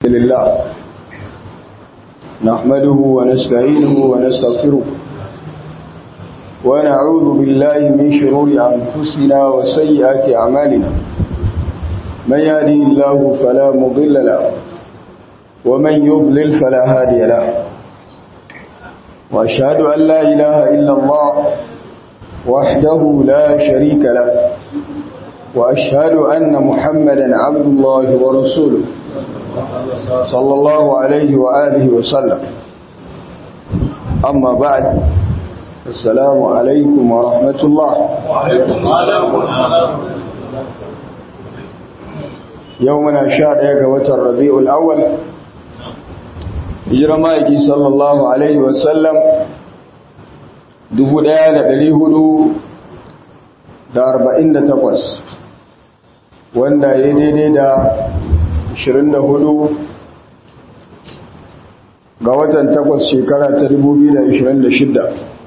لله نحمده ونستعينه ونستغفره ونعوذ بالله من شرور أنفسنا وسيئات أعمالنا من يهدي الله فلا مضل له ومن يضلل فلا هادي له وأشهد أن لا إله إلا الله وحده لا شريك له وأشهد أن محمدا عبد الله ورسوله صلى الله عليه وآله وسلم أما بعد السلام عليكم ورحمة الله يومنا شاد يقوة الربيع الأول جرمائك صلى الله عليه وسلم dubu ɗaya da ɗari hudu da arba'in da takwas wanda ya daidai da ashirin da hudu ga watan takwas shekara ta dubu biyu da ashirin da shidda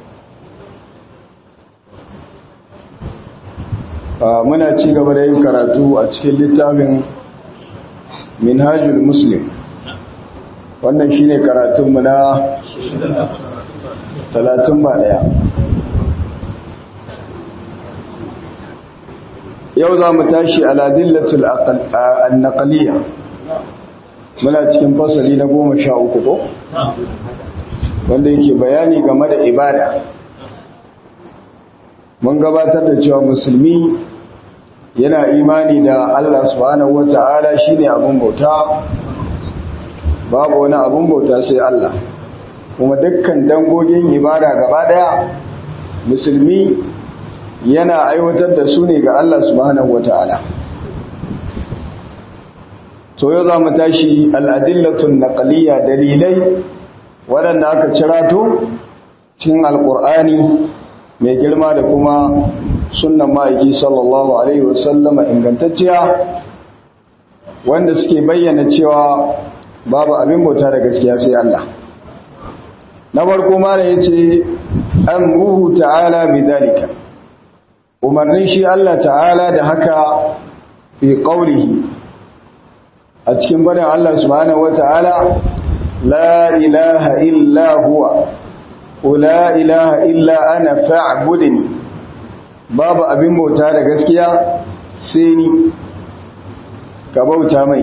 muna ci gaba da yin karatu a cikin littafin minhajul muslim wannan shine karatunmu na talatin ba daya yau za mu tashi aladillatul annaqaliya muna cikin fasali na goma sha uku ko wanda yake bayani game da ibada mun gabatar da cewa musulmi yana imani da Allah subhanahu wata'ala shine abun bauta babu wani abun bauta sai Allah kuma dukkan dangogin ibada gaba daya musulmi yana aiwatar da su ne ga Allah subhanahu wata'ala to yau za mu tashi al'adillatun naqaliyya dalilai waɗanda aka cirato cikin alƙur'ani mai girma da kuma sunnan ma'aiki sallallahu alaihi wasallama ingantacciya wanda suke bayyana cewa babu abin bauta da gaskiya sai Allah na farko mala ya ce an ruhu ta'ala bidalika umarnin shi Allah ta'ala da haka fi qawlihi a cikin barin Allah subhanahu wata'ala la ilaha illa huwa la ilaha illa ana fa'budni babu abin bauta da gaskiya sai ni ka bauta mai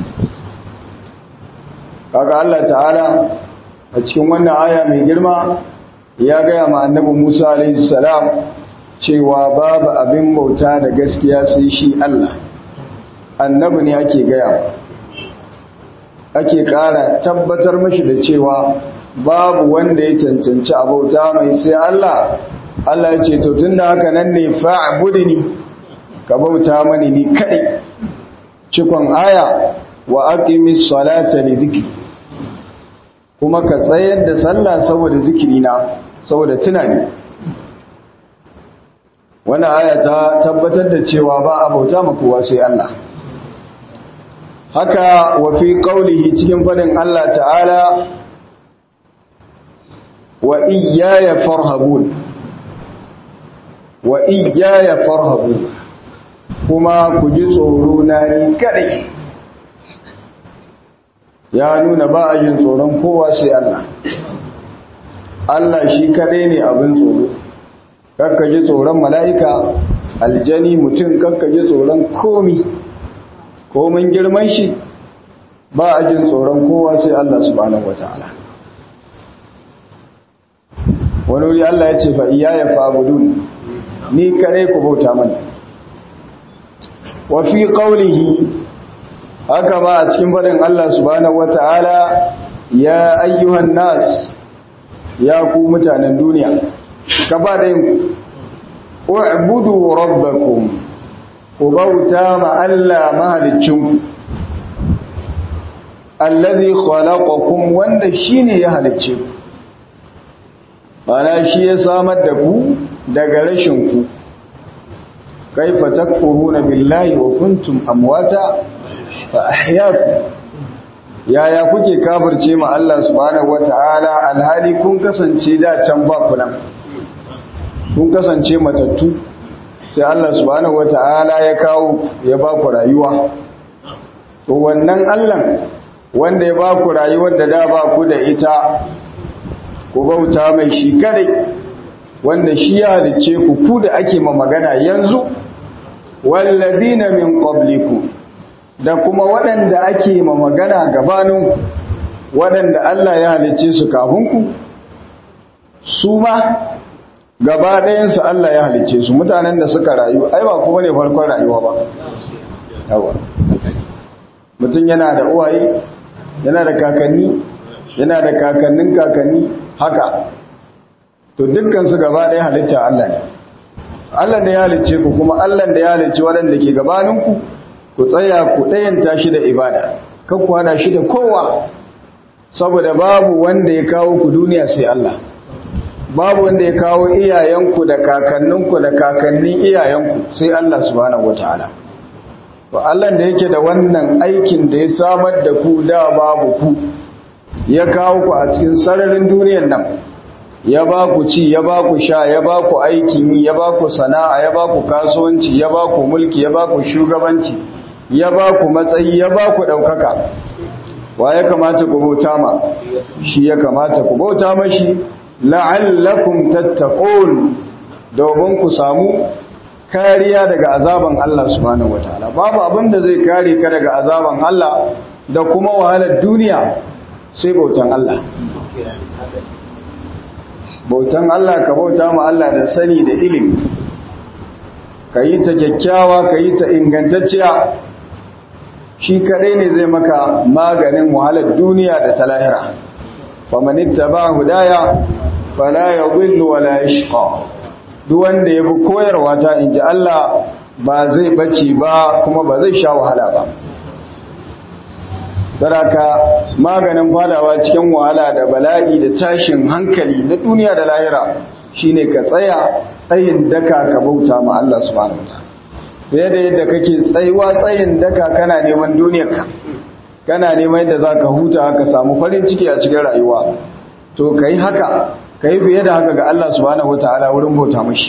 kaga Allah ta'ala a cikin wannan aya mai girma ya gaya ma annabi Musa alaihi salam cewa babu abin bauta da gaskiya sai shi Allah annabi ne ake gaya ba ake ƙara tabbatar mashi da cewa babu wanda ya cancanci a bauta mai sai Allah Allah ya ce to tunda haka nan ne fa'budni ka bauta mani ni kadai cikon aya wa aqimis salata li dhikri kuma ka tsayar da sallah saboda zikirina saboda tunani wannan aya ta tabbatar da cewa ba a bauta ma kowa sai Allah haka wa fi qaulihi cikin fadin Allah ta'ala wa iyaya farhabun wa iyaya farhabun kuma ku ji tsoro na ni kadai ya nuna ba a yin tsoron kowa sai Allah Allah shi kaɗai ne abin tsoro kakka ji tsoron mala'ika aljani mutum kakka ji tsoron komi komin girman shi ba a jin tsoron kowa sai Allah subhanahu wata'ala wani wuri Allah ya ce fa iya ya fabudun ni kaɗai ku bauta mani wa fi ƙaunihi haka ba a cikin faɗin Allah subhanahu wata'ala ya ayyuhan nas ya ku mutanen duniya ka ba da yin u'budu rabbakum ku bauta ma Allah mahalicinku allazi khalaqakum wanda shine ya halicce ku bana shi ya samar da ku daga rashin ku kaifa takfuruna billahi wa kuntum amwata fa ahyaku yaya kuke kafirce ma Allah subhanahu wataala alhali kun kasance da can ba ku nan kun kasance matattu sai Allah subhanahu wataala ya kawo ya ba ku rayuwa to wannan Allah wanda ya ba ku rayuwar da da ba ku da ita ku bauta mai shi kadai wanda shi ya halicce ku ku da ake ma magana yanzu wallazina min qablikum da kuma waɗanda ake ma magana gabanin waɗanda Allah ya halicce su kafin ku su ma gaba ɗayansu Allah ya halicce su mutanen da suka rayu ai ba kuma ne farkon rayuwa ba yawa mutum yana da uwaye yana da kakanni yana da kakannin kakanni haka to dukkansu gaba ɗaya halitta Allah ne Allah da ya halicce ku kuma Allah da ya halicce waɗanda ke gabaninku ku tsaya ku ɗayanta shi da ibada kan ku hada shi da kowa saboda babu wanda ya kawo ku duniya sai Allah babu wanda ya kawo iyayenku da kakanninku da kakannin iyayenku sai Allah subhanahu wataala to Allah da yake da wannan aikin da ya samar da ku da babu ku ya kawo ku a cikin sararin duniyar nan ya ba ku ci ya ba ku sha ya ba ku aikin yi ya ba ku sana'a ya ba ku kasuwanci ya ba ku mulki ya ba ku shugabanci ya ba ku matsayi ya ba ku ɗaukaka wa ya kamata ku bauta ma shi ya kamata ku bauta mashi la'allakum tattaqun domin ku samu kariya daga azaban Allah subhanahu wataala babu abin da zai kare ka daga azaban Allah da kuma wahalar duniya sai bautan Allah bautan Allah ka bauta ma Allah da sani da ilimi ka yi ta kyakkyawa ka yi ta ingantacciya shi kadai ne zai maka maganin wahalar duniya da ta lahira faman ittaba hudaya fala yadhillu wala yashqa duk wanda ya bi koyarwa ta inji Allah ba zai bace ba kuma ba zai sha wahala ba saraka maganin fadawa cikin wahala da bala'i da tashin hankali na duniya da lahira shine ka tsaya tsayin daka ka bauta ma Allah subhanahu wataala fiye da yadda kake tsayuwa tsayin daka kana neman duniyarka kana neman yadda zaka huta ka samu farin ciki a cikin rayuwa to kai haka kai fiye da haka ga Allah subhanahu wataala wurin bauta mashi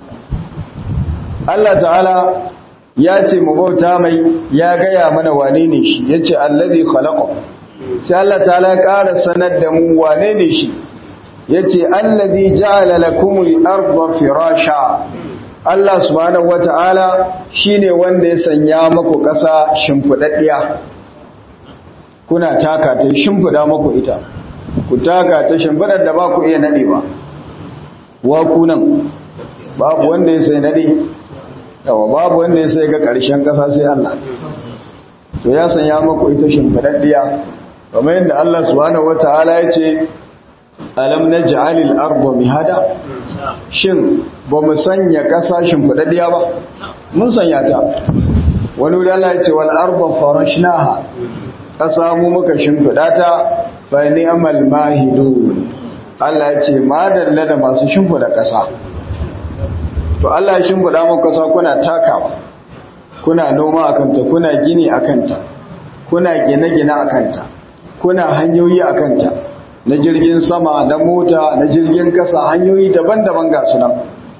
Allah ta'ala ya ce mu bauta mai ya gaya mana wane ne shi ya ce allazi khalaqa sai Allah ta'ala ya ƙara sanar da mu wane ne shi ya ce allazi ja'ala lakumul arda firasha Allah subhanahu wata'ala shine wanda ya sanya maku ƙasa shimfidaddiya kuna taka ta shimfida maku ita ku taka ta shimfidar da ba ku iya nadewa wa kunan babu wanda ya sai nade yawa babu wanda ya sai ga ƙarshen ƙasa sai Allah to ya sanya maku ita shimfidaddiya kamar yadda Allah subhanahu wataala ya ce alam naj'alil arda mihada shin ba mu sanya ƙasa shimfidaddiya ba mun sanya ta wani wuri Allah ya ce wal arda farashnaha ƙasa mu muka shimfida ta fa ni'mal mahidun Allah ya ce madalla da masu shimfida ƙasa to Allah ya shimfiɗa muku ƙasa kuna takawa kuna noma a kanta kuna gini a kanta kuna gine-gine a kanta kuna hanyoyi a kanta na jirgin sama na mota na jirgin ƙasa hanyoyi daban-daban ga sunan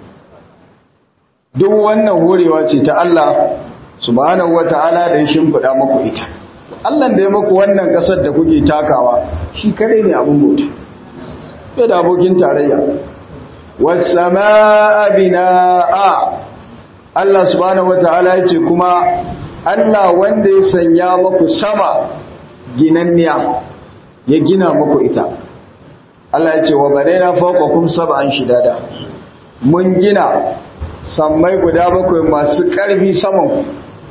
duk wannan horewa ce ta Allah subhanahu wata'ala da ya shimfiɗa muku ita Allah da ya muku wannan ƙasar da kuke takawa shi kare ne abin bauta bai da abokin tarayya wasama'a bina'a Allah subhanahu wataala yace kuma Allah wanda ya sanya muku sama ginanniya ya gina muku ita Allah yace wa banaina fawqakum sab'an shidada mun gina sammai guda bakwai masu ƙarfi saman ku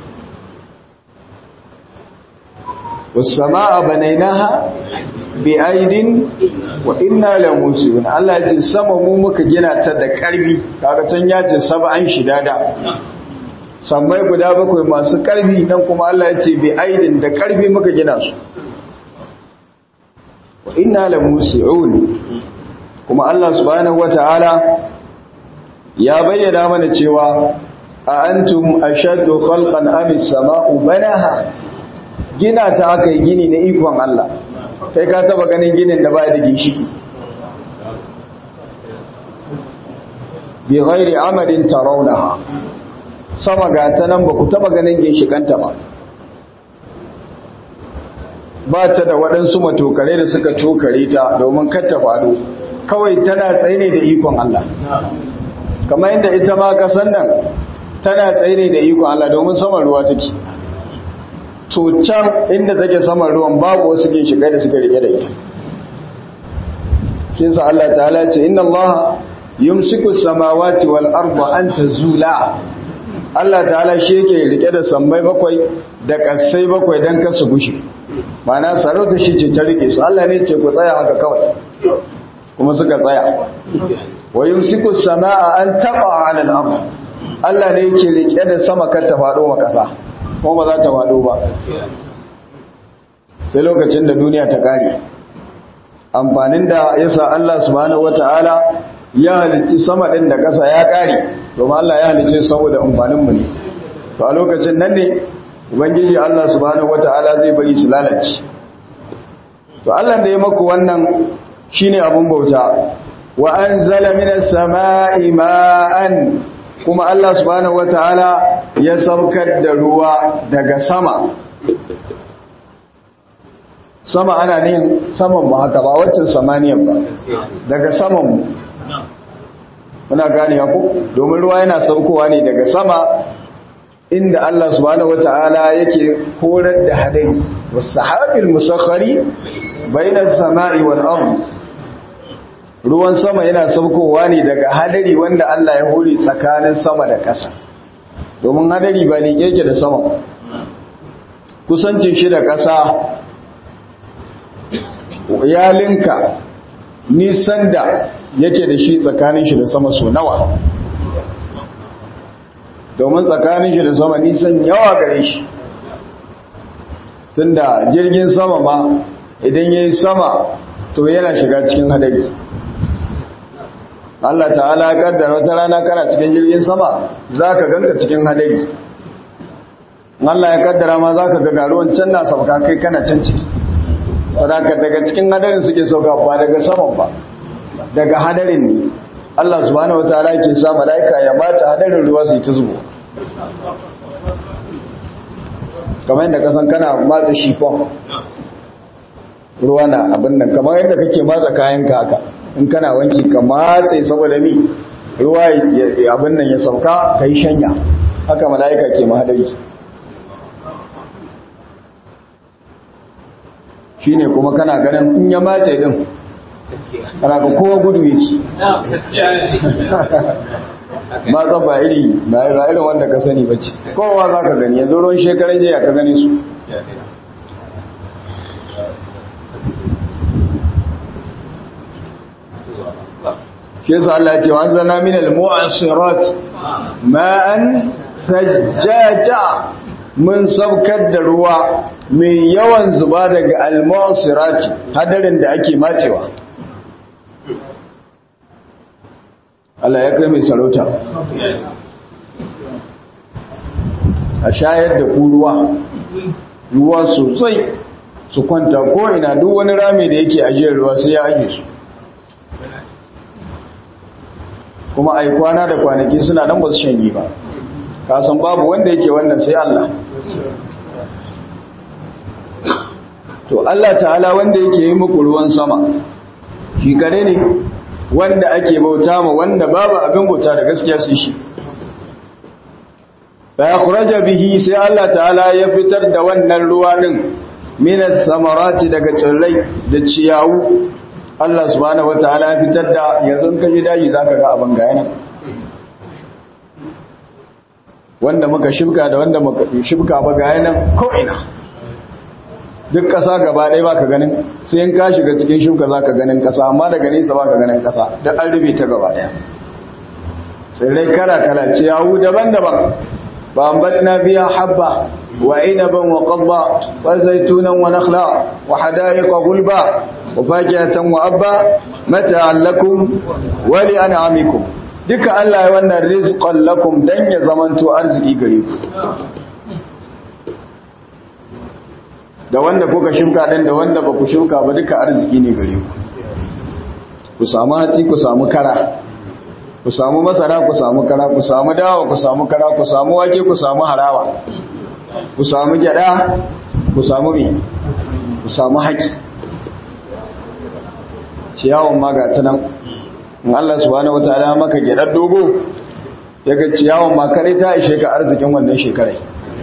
wasama'a banainaha bi aidin wa inna la musibun Allah ya ce sama mu muka gina ta da karbi kaga can ya ce sab'an shidada sammai guda bakwai masu karbi dan kuma Allah ya ce bi aidin da karbi muka gina su wa inna la musiun kuma Allah subhanahu wataala ya bayyana mana cewa a antum ashaddu khalqan am as-sama'u banaha gina ta aka yi gini na ikon Allah kai ka taba ganin ginin da baya da ginshiki bi ghairi amadin tarawnaha sama ga ta nan ba ku taba ganin ginshikanta ba ba ta da waɗansu matokare da suka tokare ta domin ta faɗo kawai tana tsaye ne da ikon Allah kamar yadda ita ma kasan nan tana tsaye ne da ikon Allah domin saman ruwa take to can inda take saman ruwan babu wasu ginshiƙai da suka rike da ita shi sa Allah ta'ala ce inna Allah yumsiku samawati wal arda an tazula Allah ta'ala shi yake rike da sammai bakwai da kasai bakwai dan kasu gushe ma'ana sarauta shi ce ta rike su Allah ne ce ku tsaya haka kawai kuma suka tsaya wa yumsiku samaa an taqa 'ala al-ard Allah ne yake rike da sama kar ta fado ma kasa kuma ba za ta fado ba sai lokacin da duniya ta kare amfanin da yasa Allah subhanahu wataala ya halicci sama ɗin da ƙasa ya ƙare domin Allah ya halicce saboda amfaninmu ne to a lokacin nan ne ubangiji Allah subhanahu wata'ala zai bari su lalace to Allah da ya maku wannan shine abun bauta wa anzala minas sama'i ma'an kuma Allah subhanahu wata'ala ya saukar da ruwa daga sama sama ana ne saman mu haka ba waccan samaniyan ba daga saman mu muna gane ku domin ruwa yana saukowa ne daga sama inda Allah subhanahu wata'ala yake horar da hadari wasahabil musakhari bainas sama'i wal ard ruwan sama yana saukowa ne daga hadari wanda Allah ya hore tsakanin sama da ƙasa domin hadari ba ne yake da sama kusancin shi da ƙasa ya linka nisan da yake da shi tsakanin shi da sama so nawa domin tsakanin shi da sama nisan yawa gare shi tunda jirgin sama ma idan ya yi sama to yana shiga cikin hadari Allah ta'ala ya kaddara wata rana kana cikin jirgin sama za ka ganka cikin hadari Allah ya kaddara ma za ka ga garuwan can na sauka kai kana can ciki sadaka daga cikin hadarin suke sauka ba daga saman ba daga hadarin ne Allah subhanahu wataala ke sa malaika ya bata hadarin ruwa su ta zubo kamar yadda kasan kana matsa shifon ruwa na abin nan kamar yadda kake matsa kayan haka in kana wanki ka matse saboda mi ruwa abin nan ya sauka ka yi shanya haka malaika ke mahadari shi ne kuma kana ganin in ya mace din kana ga kowa gudu yake matsa ba iri ba irin wanda ka sani bace kowa za ka gani yanzu ruwan shekaran jiya ka gani su shi yasa Allah ce wa zana min al-mu'asirat ma'an sajjaja mun saukar da ruwa mai yawan zuba daga al-mu'asirat hadarin da ake matewa Allah ya kai mai sarauta a shayar da ku ruwa ruwa sosai su kwanta ko ina duk wani rami da yake ajiyar ruwa sai ya aje su kuma ai kwana da kwanaki suna nan ba su shanyi ba kasan babu wanda yake wannan sai Allah to Allah ta'ala wanda yake yi muku ruwan sama shi kare ne wanda ake bauta ma wanda babu abin bauta da gaskiya sai shi fa yakhraja bihi sai Allah ta'ala ya fitar da wannan ruwa din minat samarati daga tsirrai da ciyawu Allah subhanahu wataala ya fitar da yanzu in ka ji daji zaka ga abin ga yana wanda muka shibka da wanda muka shibka ba ga yana ko ina duk ƙasa gaba ɗaya baka ganin sai in ka shiga cikin shibka zaka ganin ƙasa amma daga nesa baka ganin ƙasa da an rube ta gaba ɗaya tsirrai kala kala ciyawu daban-daban ba ambatna biya habba وعنبا وقضبا وزيتونا ونخلا وحدائق غلبا وفاكهة وأبا متاعا لكم ولأنعامكم duka Allah ya wannan rizqan lakum dan ya zamanto arziki gare ku da wanda kuka shimka din da wanda ba ku shimka ba duka arziki ne gare ku ku samu hatsi ku samu kara ku samu masara ku samu kara ku samu dawa ku samu kara ku samu wake ku samu harawa ku samu gyada ku samu mi ku samu haƙi ciyawan ma ga ta nan in Allah subhanahu wataala maka gyaɗar dogo ya ga ciyawan ma kare ta ishe ka arzikin wannan shekarai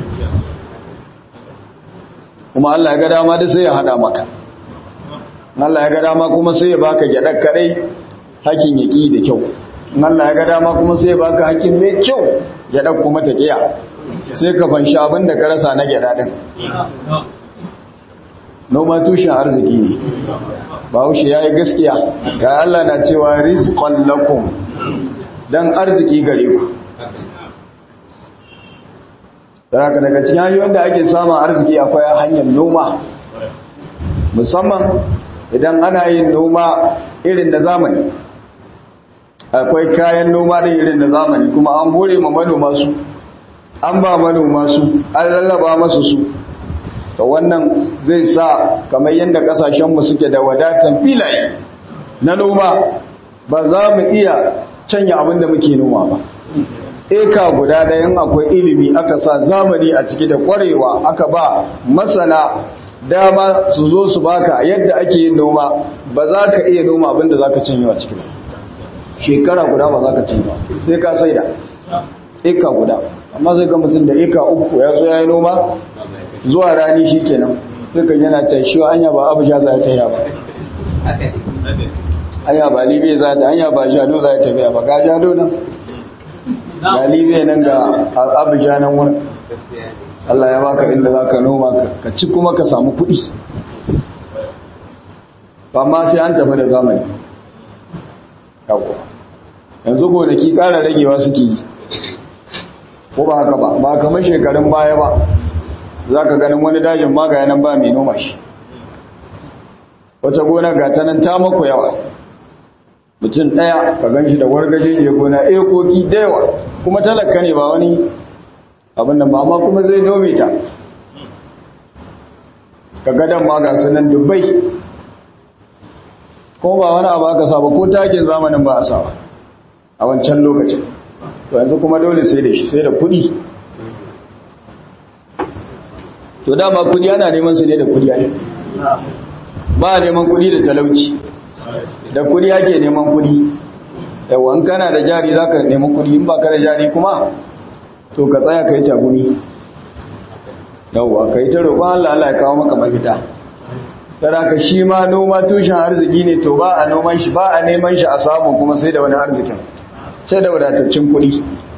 kuma Allah ya ga dama da sai ya hada maka Allah ya ga dama kuma sai ya baka gyadar kadai hakin ya ki da kyau Allah ya ga dama kuma sai ya baka hakin mai kyau gyadar kuma ta kiya sai ka fanshi abin da ka rasa na gyada din noma tushen arziki ne bahaushe ya yi gaskiya ga Allah na cewa rizqan lakum dan arziki gare ku daga daga cikin hanyoyin da ake samun arziki akwai hanyar noma musamman idan ana yin noma irin na zamani akwai kayan noma da irin na zamani kuma an hore ma manoma su an ba manoma su an lallaba masu su ta wannan zai sa kamar yadda kasashenmu suke da wadatan filaye na noma ba za mu iya canya abin da muke noma ba eka guda ɗayan akwai ilimi aka sa zamani a ciki da ƙwarewa aka ba masana dama su zo su baka yadda ake yin noma ba za ka iya noma abinda za ka cinye a ciki ba shekara guda ba za ka cinye ba sai ka sai da eka guda amma zai ga mutum da eka uku ya zo ya yi noma zuwa rani shi kenan sai kan yana tashiwa anya ba abu ja za ta yi ba anya ba libe za ta anya ba jado za ta tafiya ba ga jado nan ga libe nan ga abu ja nan wurin Allah ya baka inda za ka noma ka ci kuma ka samu kuɗi ba ma sai an tafi da zamani yawwa yanzu gonaki ƙara ragewa suke yi ko ba haka ba ba kamar shekarun baya ba za ka ganin wani dajin ma ga yanan ba mai noma shi wata gona ga ta nan ta mako yawa mutum ɗaya ka gan shi da wargaje ya gona ekoki da yawa kuma talaka ne ba wani abin da ba kuma zai nome ta ka gadon ma ga sunan dubbai ko ba wani abu aka saba ko takin zamanin ba a saba a wancan lokacin to yanzu kuma dole sai da shi sai da kudi to dama kudi ana neman su ne da kudi ai ba neman kudi da talauci da kudi ake neman kudi yawan kana da jari za ka neman kudi in ba ka da jari kuma to ka tsaya ka yi tagumi yauwa ka yi ta roƙon Allah Allah ya kawo maka mafita tara ka shi ma noma tushen arziki ne to ba a noman shi ba a neman shi a samu kuma sai da wani arzikin sai da wadataccen kuɗi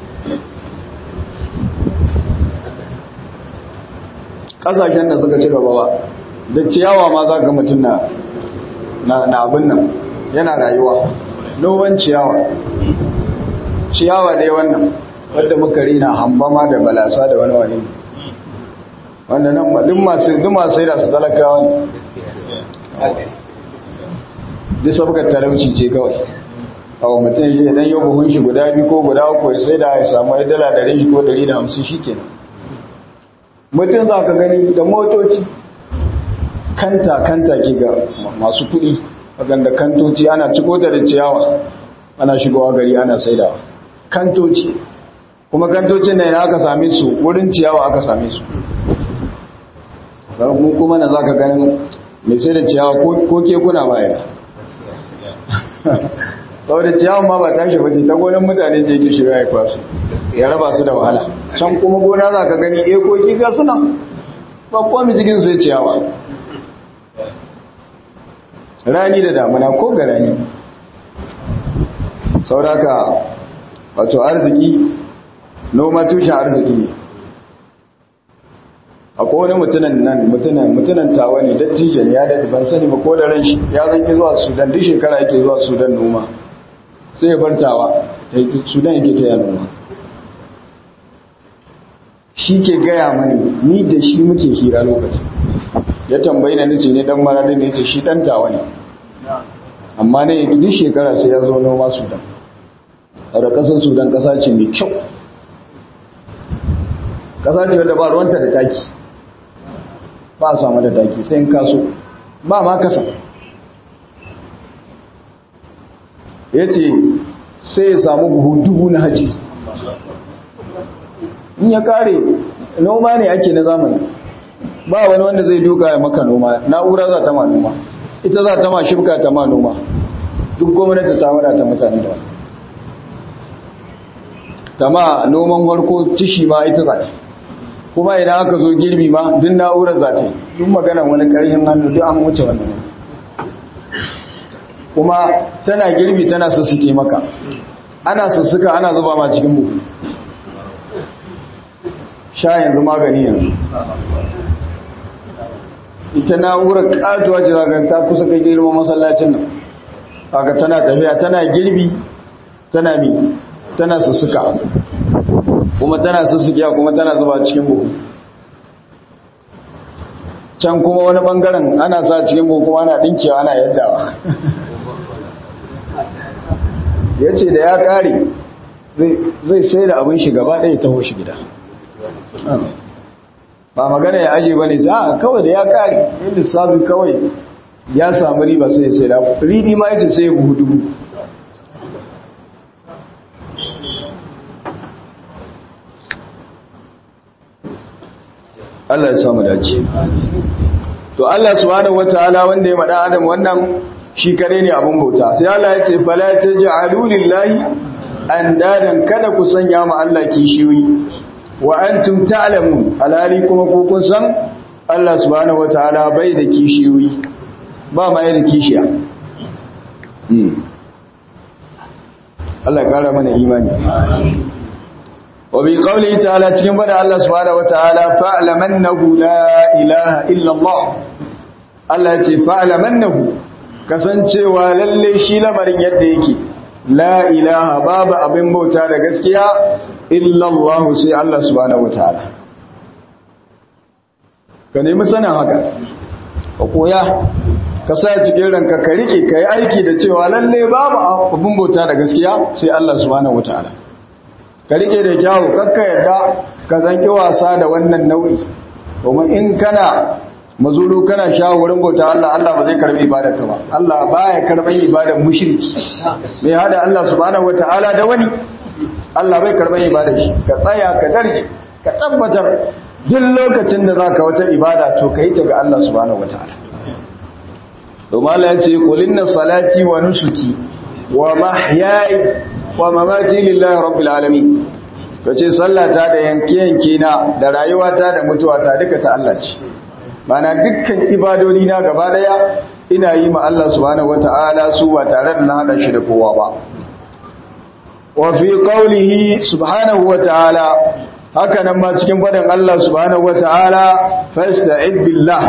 ƙasashen da suka ci gaba ba da ciyawa ma za ga mutum na na abin nan yana rayuwa noman ciyawa ciyawa dai wannan wadda muka rina hambama da balasa da wani wani wanda nan duk masu duk masu da su talakawa ne duk sabgar talauci ce kawai awa mutum ya dan yau buhun shi guda biyu ko guda uku ya sai da ya samu ya dala ɗari shi ko ɗari da hamsin shi kenan mutum za ka gani da motoci kanta kanta ke ga masu kuɗi a ganda kantoci ana ciko da ciyawa ana shigowa gari ana saidawa kantoci kuma kantocin da aka same su wurin ciyawa aka same su mu kuma na za ka ganin mai sai da ciyawa ko kekuna baya saboda ciyawan ma ba tashi bace ta gonan mutane ce yake shiga ya kwasu ya raba su da wahala can kuma gona za ka gani ekoki ga suna ba kwami cikin su ciyawa rani da damuna ko ga rani sauraka wato arziki noma tushen arziki ne akwai wani mutunan nan mutunan mutunan tawa ne dattijo ne ya daɗi ban sani ba ko da ran shi ya zanki zuwa sudan duk shekara yake zuwa sudan noma sai ya bar tawa sudan yake ta noma shi ke gaya mani ni da shi muke hira lokaci ya tambayi na nace ne dan maradin ne ce shi dan tawa ne amma ne duk shekara sai ya zo noma sudan a da kasar sudan kasa ce mai kyau kasa ce wadda ba ruwanta da taki ba a samu da taki sai in kaso ba ma kasa ya ce sai ya samu buhu dubu na haji in ya kare noma ne ake na zamani ba wani wanda zai duka ya maka noma na'ura za ta ma noma ita za ta ma shibka ta ma noma duk gwamnati ta wadata mutane da wani ta ma noman harko tishi ma ita za ta kuma idan aka zo girbi ma duk na'urar za ta yi duk magana wani ƙarfin hannu duk an wuce wannan kuma tana girbi tana sussuke maka ana sussuka ana zuba ma cikin buhu sha yanzu magani yanzu ita na'urar katuwa ce zaga ta kusa kai girma masallacin nan haka tana tafiya tana girbi tana mi tana sussuka kuma tana sussukiya kuma tana zuba cikin buhu can kuma wani bangaren ana sa cikin buhu kuma ana dinkiya ana yaddawa ya ce da ya kare zai sai da abin shi gaba ɗaya taho shi gida ba magana ya aje ba ne a kawai da ya kare yin lissafi kawai ya samu riba sai sai da ribi ma yace sai buhu dubu Allah ya samu dace to Allah subhanahu wataala wanda ya mada adam wannan shi kare ne abun bauta sai Allah ya ce fala taj'alu lillahi andadan kada ku sanya ma Allah kishiyoyi wa antum ta'lamun alali kuma ku kun san Allah subhanahu wataala bai da kishiyoyi ba ma da kishiya Allah ya kara mana imani wa bi qawli ta'ala cikin bada Allah subhanahu wataala fa'lamannahu la ilaha illa Allah Allah ya ce fa'lamannahu kasancewa lalle shi lamarin yadda yake la ilaha babu abin bauta da gaskiya illa Allah sai Allah subhanahu wataala ka nemi sanin haka ka koya ka sa cikin ranka ka rike ka yi aiki da cewa lalle babu abin bauta da gaskiya sai Allah subhanahu wataala ka rike da kyawu kakka yarda ka zanki wasa da wannan nau'i domin in kana mazuru kana shawarin bauta Allah Allah ba zai karbi ibadar ka ba Allah baya karban ibadar mushriki mai hada Allah subhanahu wataala da wani Allah bai karban ibadar shi ka tsaya ka darje ka tabbatar duk lokacin da zaka wata ibada to kai ta ga Allah subhanahu wataala domin Allah ya ce kulinna salati wa nusuki wa mahyaya wa mamati lillahi rabbil alamin kace sallata da yanke yanke na da rayuwata da mutuwata duka ta Allah ce mana dukkan ibadodi na gaba daya ina yi ma Allah subhanahu wataala su ba tare da na hada shi da kowa ba wa fi qawlihi subhanahu wataala haka nan ma cikin fadin Allah subhanahu wataala fasta'id billah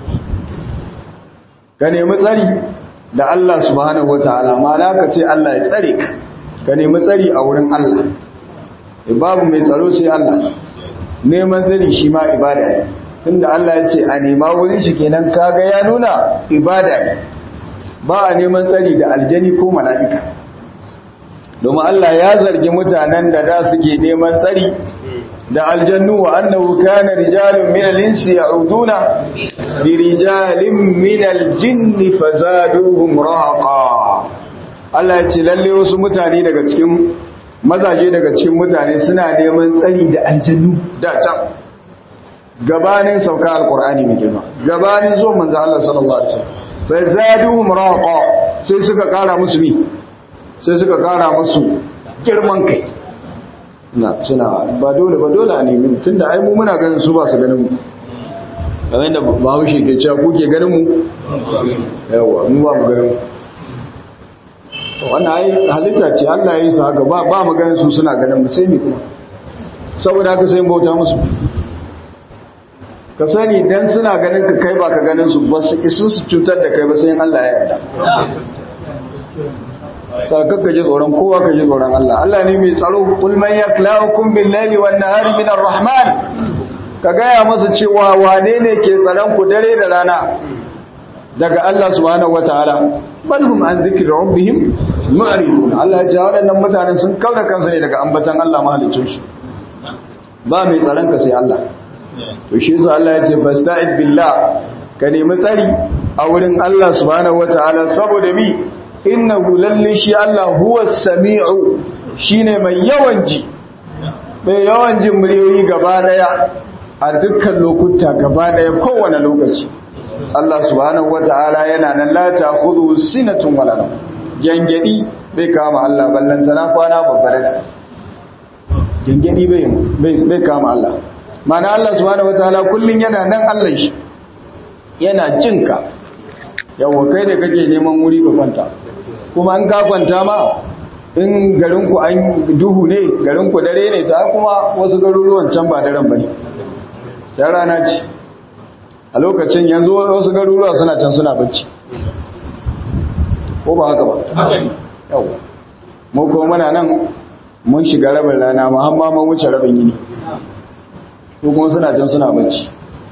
ka nemi tsari da Allah subhanahu wataala ma'ana ka ce Allah ya tsare ka ka nemi tsari a wurin Allah babu mai tsaro sai Allah neman tsari shi ma ibada ne tunda Allah ya ce a nema wurin shi kenan kaga ya nuna ibada ne ba a neman tsari da aljani ko mala'ika domin Allah ya zargi mutanen da da suke neman tsari da aljannu wa annahu kana rijalun min al-insi ya'uduna bi rijalin min al-jinni fazaduhum rahaqa Allah ya ce lalle wasu mutane daga cikin mazaje daga cikin mutane suna neman tsari da aljannu da can gabanin sauka alqur'ani mai girma gabanin zo manzo Allah sallallahu alaihi wasallam fazaduhum rahaqa sai suka kara musu mi sai suka kara musu girman kai na suna ba dole ba dole a nemi tunda ai mu muna ganin su ba su ganin mu kamar da bahaushe ke cewa ku ke ganin mu yawa mu ba mu ganin mu wannan ai halitta ce Allah ya yi su haka ba ba mu ganin su suna ganin mu sai ni kuma saboda haka sai bauta musu ka sani dan suna ganin ka kai ba ka ganin su ba su isu su cutar da kai ba sai Allah ya yarda sarkar ka ji tsoron kowa ka ji tsoron Allah Allah ne mai tsaro kul man yaklaukum bil laili wan nahari min rahman ka gaya masa cewa wane ne ke tsaron ku dare da rana daga Allah subhanahu wataala bal hum an dhikri rabbihim mu'ridun Allah ya ce waɗannan mutanen sun kauda kansu ne daga ambatan Allah mahaliccin shi ba mai tsaron ka sai Allah to shi yasa Allah ya ce fasta'id billah ka nemi tsari a wurin Allah subhanahu wataala saboda bi innahu lalle shi Allah huwa sami'u shine mai yawan ji mai yawan jin muryoyi gaba daya a dukkan lokuta gaba daya kowane lokaci Allah subhanahu wata'ala yana nan la ta'khudhu sinatun wala nawm gangadi bai kama Allah ballanta na kwana babbare da gangadi bai bai kama Allah mana Allah subhanahu wata'ala kullun yana nan Allah shi yana jinka yawa kai da kake neman wuri ka kwanta kuma an ka kwanta ma in garinku an duhu ne garinku dare ne ta kuma wasu garuruwan can ba daren bane ya rana ce a lokacin yanzu wasu garuruwa suna can suna bacci ko ba haka ba yau mu ko muna nan mun shiga rabin rana ma har ma mun wuce rabin yini ko kuma suna can suna bacci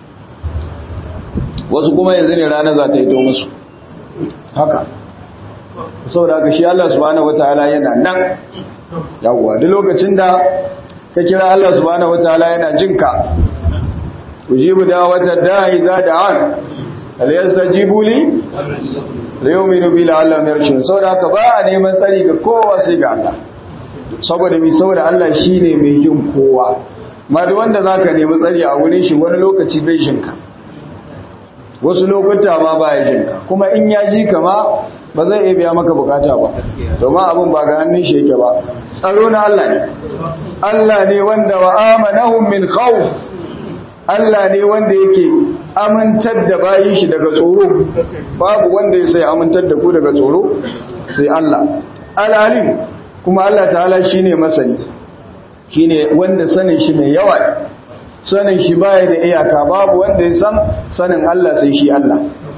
wasu kuma yanzu ne rana za ta yi to musu haka saboda haka shi Allah subhanahu wataala yana nan yawwa duk lokacin da ka kira Allah subhanahu wataala yana jinka ujibu da'watad da'i idza da'an hal yastajibu li liyuminu bi la'allahum yarshudun saboda haka ba a neman tsari ga kowa sai ga Allah saboda mi saboda Allah shine mai jin kowa ma duk wanda zaka nemi tsari a wurin shi wani lokaci bai jinka wasu lokuta ma ba ya jinka kuma in ya ji ka ma ba zai iya biya maka bukata ba domin abin ba ga hannun shi yake ba tsaro na Allah ne Allah ne wanda wa amanahum min khawf Allah ne wanda yake amintar da bayin shi daga tsoro babu wanda ya sai amintar da ku daga tsoro sai Allah al-alim kuma Allah ta'ala shine masani shine wanda sanin shi mai yawa sanin shi baya da iyaka babu wanda ya san sanin Allah sai shi Allah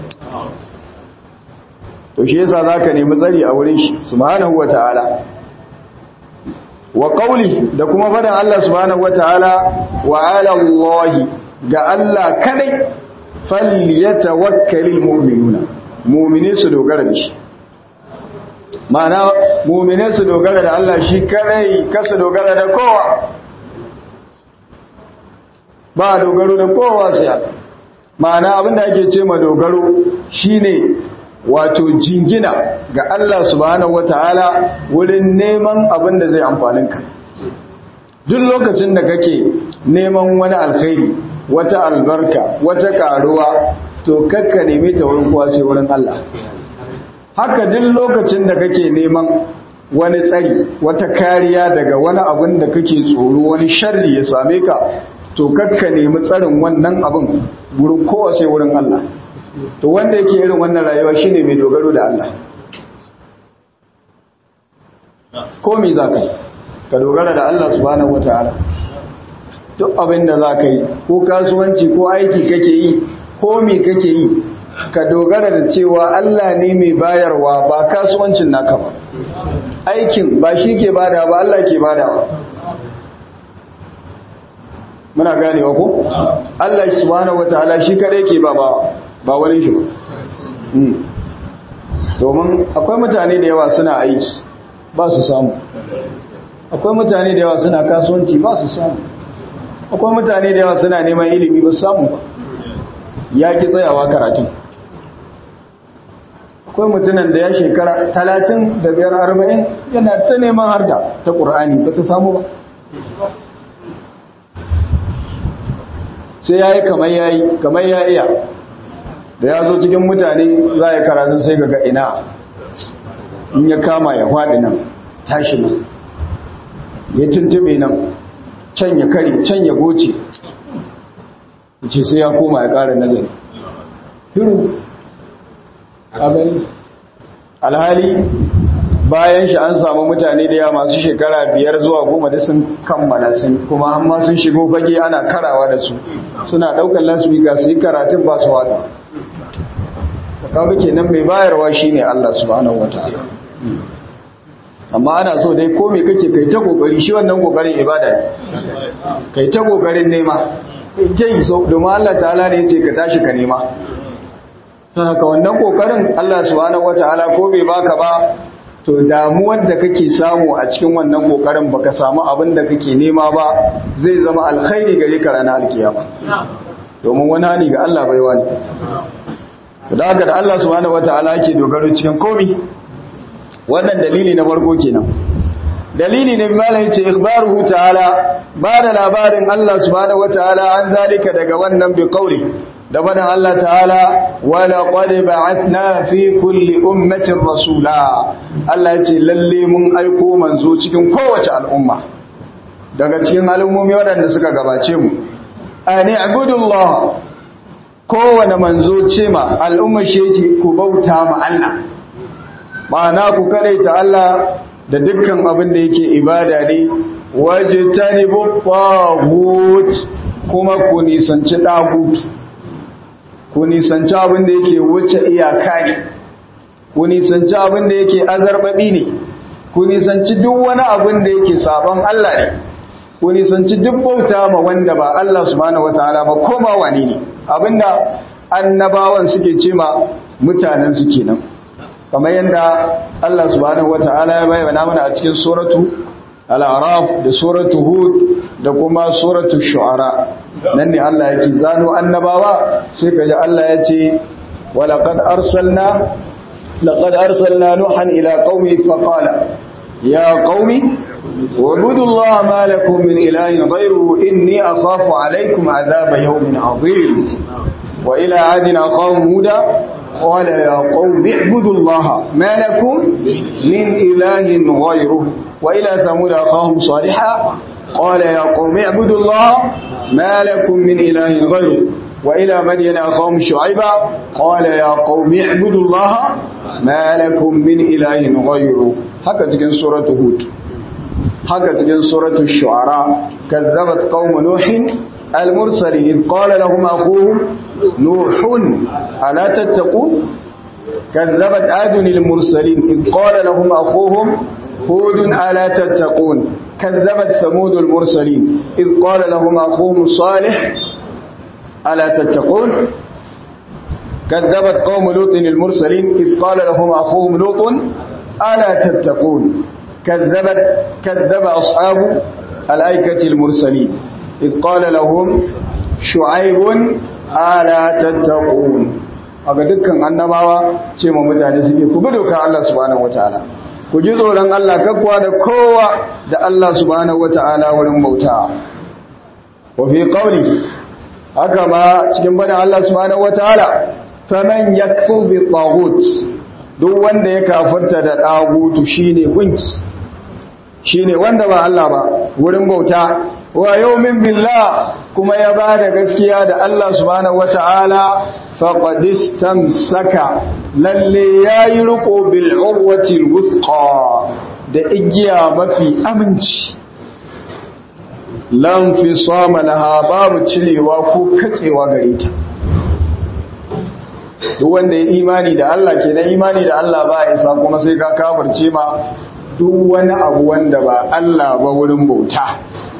to shi yasa zaka nemi tsari a wurin shi subhanahu wataala wa qawli da kuma fadan Allah subhanahu wataala wa ala Allah ga Allah kadai falyatawakkalul mu'minuna mu'mine su dogara da shi ma'ana mu'mine su dogara da Allah shi kadai kasu dogara da kowa ba dogaro da kowa sai Allah ma'ana abinda ake ce ma dogaro shine wato jingina ga Allah subhanahu wataala wurin neman abin da zai amfanin ka duk lokacin da kake neman wani alkhairi wata albarka wata karuwa to kakka neme ta wurin kowa sai wurin Allah haka duk lokacin da kake neman wani tsari wata kariya daga wani abin da kake tsoro wani sharri ya same ka to kakka nemi tsarin wannan abin wurin kowa sai wurin Allah to wanda yake irin wannan rayuwa shine mai dogaro da Allah ko me za ka yi ka dogara da Allah subhanahu wataala duk abin da za ka yi ko kasuwanci ko aiki kake yi ko me kake yi ka dogara da cewa Allah ne mai bayarwa ba kasuwancin naka ba aikin ba shi ke bada ba Allah ke badawa muna ganewa ko Allah subhanahu wataala shi kadai ke ba ba ba wani shi ba domin akwai mutane da yawa suna aiki ba su samu akwai mutane da yawa suna kasuwanci ba su samu akwai mutane da yawa suna neman ilimi ba su samu ba ya ki tsayawa karatun akwai mutunan da ya shekara talatin da biyar arba'in yana ta neman harda ta ƙur'ani ba ta samu ba sai ya yi kamar ya yi kamar ya iya da ya zo cikin mutane za a yi karatun sai ga ina in ya kama ya faɗi nan tashi nan ya tuntube nan can ya kare can ya goce ce sai ya koma ya ƙara nazari hiru a gani alhali bayan shi an samu mutane da yawa masu shekara biyar zuwa goma da sun kammala sun kuma amma sun shigo fage ana karawa da su suna ɗaukar lasbika su yi karatun ba su wada kaga kenan mai bayarwa shine Allah subhanahu wataala amma ana so dai ko me kake kai ta kokari shi wannan kokarin ibada ne kai ta kokarin nema kai so domin Allah ta'ala ne yace ka tashi ka nema don haka wannan kokarin Allah subhanahu wataala ko bai baka ba to damuwar da kake samu a cikin wannan kokarin baka samu abin da kake nema ba zai zama alkhairi gare ka ranar alkiyama domin wani hani ga Allah bai wani da haka da Allah subhanahu wataala yake dogaro cikin komi wannan dalili na farko kenan dalili ne malai ce ikhbaruhu ta'ala ba da labarin Allah subhanahu wataala an zalika daga wannan bi qawli da bada Allah ta'ala wa laqad ba'athna fi kulli ummatin rasula Allah ya ce lalle mun aiko manzo cikin kowace al'umma daga cikin al'ummomi waɗanda suka gabace mu ani abudullah kowane manzo ce ma al'umma shi yake ku bauta ma Allah ma'ana ku karaita Allah da dukkan abin da yake ibada ne wajtanibu taghut kuma ku nisanci dagut ku nisanci abin da yake wuce iyaka ne ku nisanci abin da yake azarbabi ne ku nisanci duk wani abin da yake sabon Allah ne ku nisanci duk bauta ma wanda ba Allah subhanahu wataala ba koma wani ne abinda annabawan suke ce ma mutanen su kenan kamar yadda Allah subhanahu wata'ala ya bayyana mana a cikin suratu al-araf da suratu hud da kuma suratu shu'ara nan ne Allah yake zano annabawa sai kaji Allah ya ce walaqad arsalna laqad arsalna nuhan ila qaumi faqala ya qaumi اعبدوا الله ما لكم من إله غيره إني أخاف عليكم عذاب يوم عظيم وإلى عاد أخاهم هودا قال يا قوم اعبدوا الله ما لكم من إله غيره وإلى ثمود أخاهم صالحا قال يا قوم اعبدوا الله ما لكم من إله غيره وإلى مدين أخاهم شعيبا قال يا قوم اعبدوا الله ما لكم من إله غيره هكذا تكن سورة هود هكذا تكن سورة الشعراء كذبت قوم نوح المرسلين إذ قال لهم أخوهم نوح ألا تتقون كذبت عاد المرسلين إذ قال لهم أخوهم هود ألا تتقون كذبت ثمود المرسلين إذ قال لهم أخوهم صالح ألا تتقون كذبت قوم لوط المرسلين إذ قال لهم أخوهم لوط ألا تتقون كذبت كذب أصحاب الأيكة المرسلين إذ قال لهم شعيب ألا تتقون aga dukkan annabawa ce ma mutane suke ku bi dokar Allah subhanahu wataala ku ji tsoron Allah kakkuwa da kowa da Allah subhanahu wataala wurin bauta wa fi qawli haka ma cikin bada Allah subhanahu wataala faman yakfur bi taghut duk wanda ya kafirta da tagutu shine gunki shine wanda ba Allah ba wurin bauta wa yawmin billah kuma ya bada gaskiya da Allah subhanahu wataala faqad istamsaka lalle yayi riko bil urwati alwthqa da igiya mafi aminci lam fi sama laha babu cirewa ko katsewa gare ta duk wanda ya imani da Allah kenan imani da Allah ba isa kuma sai ka kafirce ma duk wani abu wanda ba Allah ba wurin bauta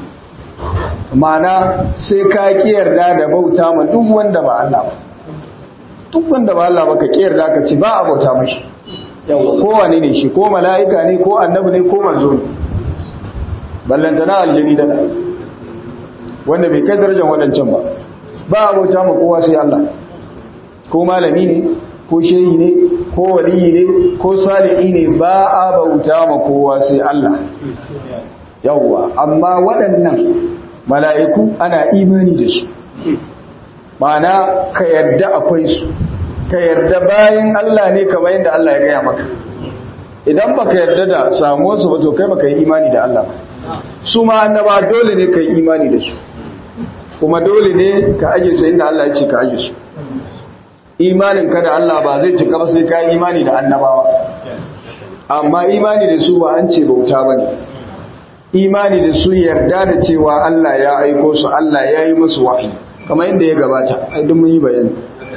mana sai ka kiyarda da bauta ma duk wanda ba Allah ba duk wanda ba Allah ba ka kiyarda ka ci ba a bauta mashi yawa kowane ne shi ko mala'ika ne ko annabi ne ko manzo ne ballantana aljini da wanda bai kai darajar waɗancan ba ba a bauta ma kowa sai Allah ko malami ne ko shehi ne ko waliyi ne ko salihi ne ba a bauta ma kowa sai Allah yawwa amma waɗannan mala'iku ana imani da su mana ka yarda akwai su ka yarda bayan Allah ne kamar yadda Allah ya gaya maka idan baka yarda da samuwar su ba to kai baka yi imani da Allah ba su ma annaba dole ne ka yi imani da su kuma dole ne ka aje su inda Allah ya ce ka aje su imanin ka da Allah ba zai cika ba sai ka yi imani da annabawa amma imani da su ba an ce bauta ba ne imani da su yarda da cewa Allah ya aiko su Allah ya yi musu wahayi kamar yadda ya gabata ai duk mun yi bayani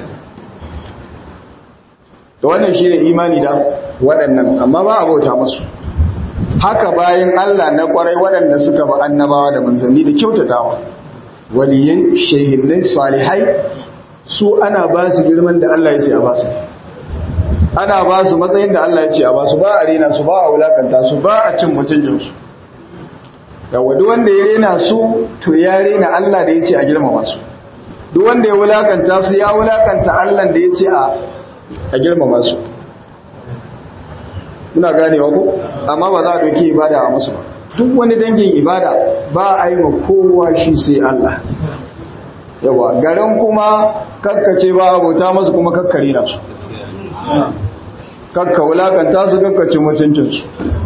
da wannan shine imani da waɗannan amma ba a bauta musu haka bayan Allah na kwarai waɗanda suka ba annabawa da manzanni da kyautatawa waliyai shehinnai salihai su ana ba su girman da Allah ya ce a ba su ana ba su matsayin da Allah ya ce a ba su ba a rena su ba a wulakanta su ba a cin mutuncinsu yawa duk wanda ya rena su to ya rena Allah da ya ce a girmama su duk wanda ya wulakanta su ya wulakanta Allah da ya ce a girmama su muna ganewa ko amma ba za a doki ibada a musu ba duk wani dangin ibada ba a yi wa kowa shi sai Allah yawa garin kuma kakkace ba abota masu kuma kakkari na su kakka wulakanta su kakkace mutuncinsu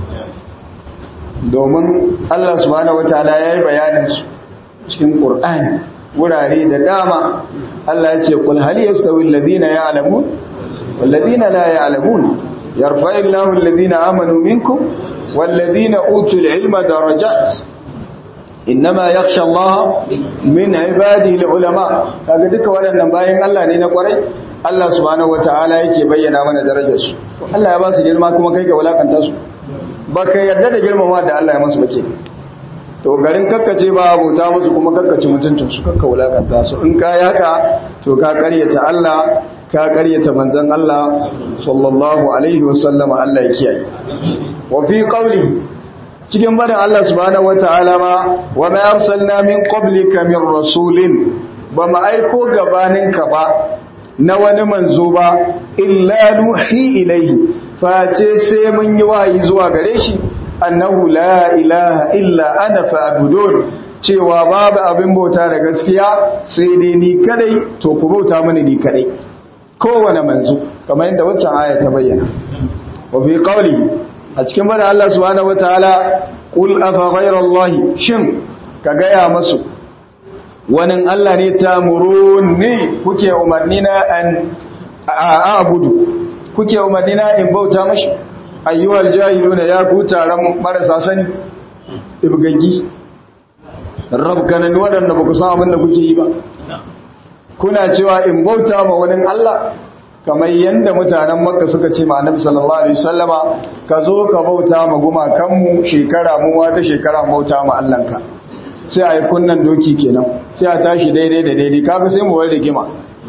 domin Allah subhanahu wataala ya yi bayanin su cikin Qur'ani wurare da dama Allah ya ce qul hal yastawi alladhina ya'lamun wal ladina la ya'lamun yarfa'u Allahu alladhina amanu minkum wal ladina utul ilma darajat innama yakhsha Allah min ibadihi ulama kaga duka waɗannan bayan Allah ne na kwarai Allah subhanahu wataala yake bayyana mana darajar su Allah ya ba su girma kuma kai ga wulakanta su baka yarda da girmama da Allah ya masu bace to garin kakkace ba abota musu kuma kakkace mutuntun su kakka wulakanta su in ka yaka to ka karyata Allah ka karyata manzon Allah sallallahu alaihi wasallam Allah ya kiyaye wa fi qawli cikin barin Allah subhanahu wataala ma wa ma arsalna min qablika min rasulin ba mu aiko gabaninka ba na wani manzo ba illa nuhi ilaihi face sai mun yi wahayi zuwa gare shi annahu la ilaha illa ana fa'budun cewa babu abin bauta da gaskiya sai dai ni kadai to ku bauta mini ni kadai kowane manzo kamar yadda waccan aya ta bayyana wa fi qawli a cikin bada Allah subhanahu wataala qul afa ghayra allahi shin ka gaya masu wani Allah ne ta muruni kuke umarni na an a'budu kuke umarni na in bauta mashi ayyuhal jahiluna ya ku taron marasa sani ibgaggi rabkanan waɗanda ba ku san abin da kuke yi ba kuna cewa in bauta ma wani Allah kamar yadda mutanen makka suka ce ma annabi sallallahu alaihi wasallama ka zo ka bauta ma gumakanmu shekara mu wata shekara bauta ma Allahnka sai a yi kunnan doki kenan sai a tashi daidai da daidai kaga sai mu warda gima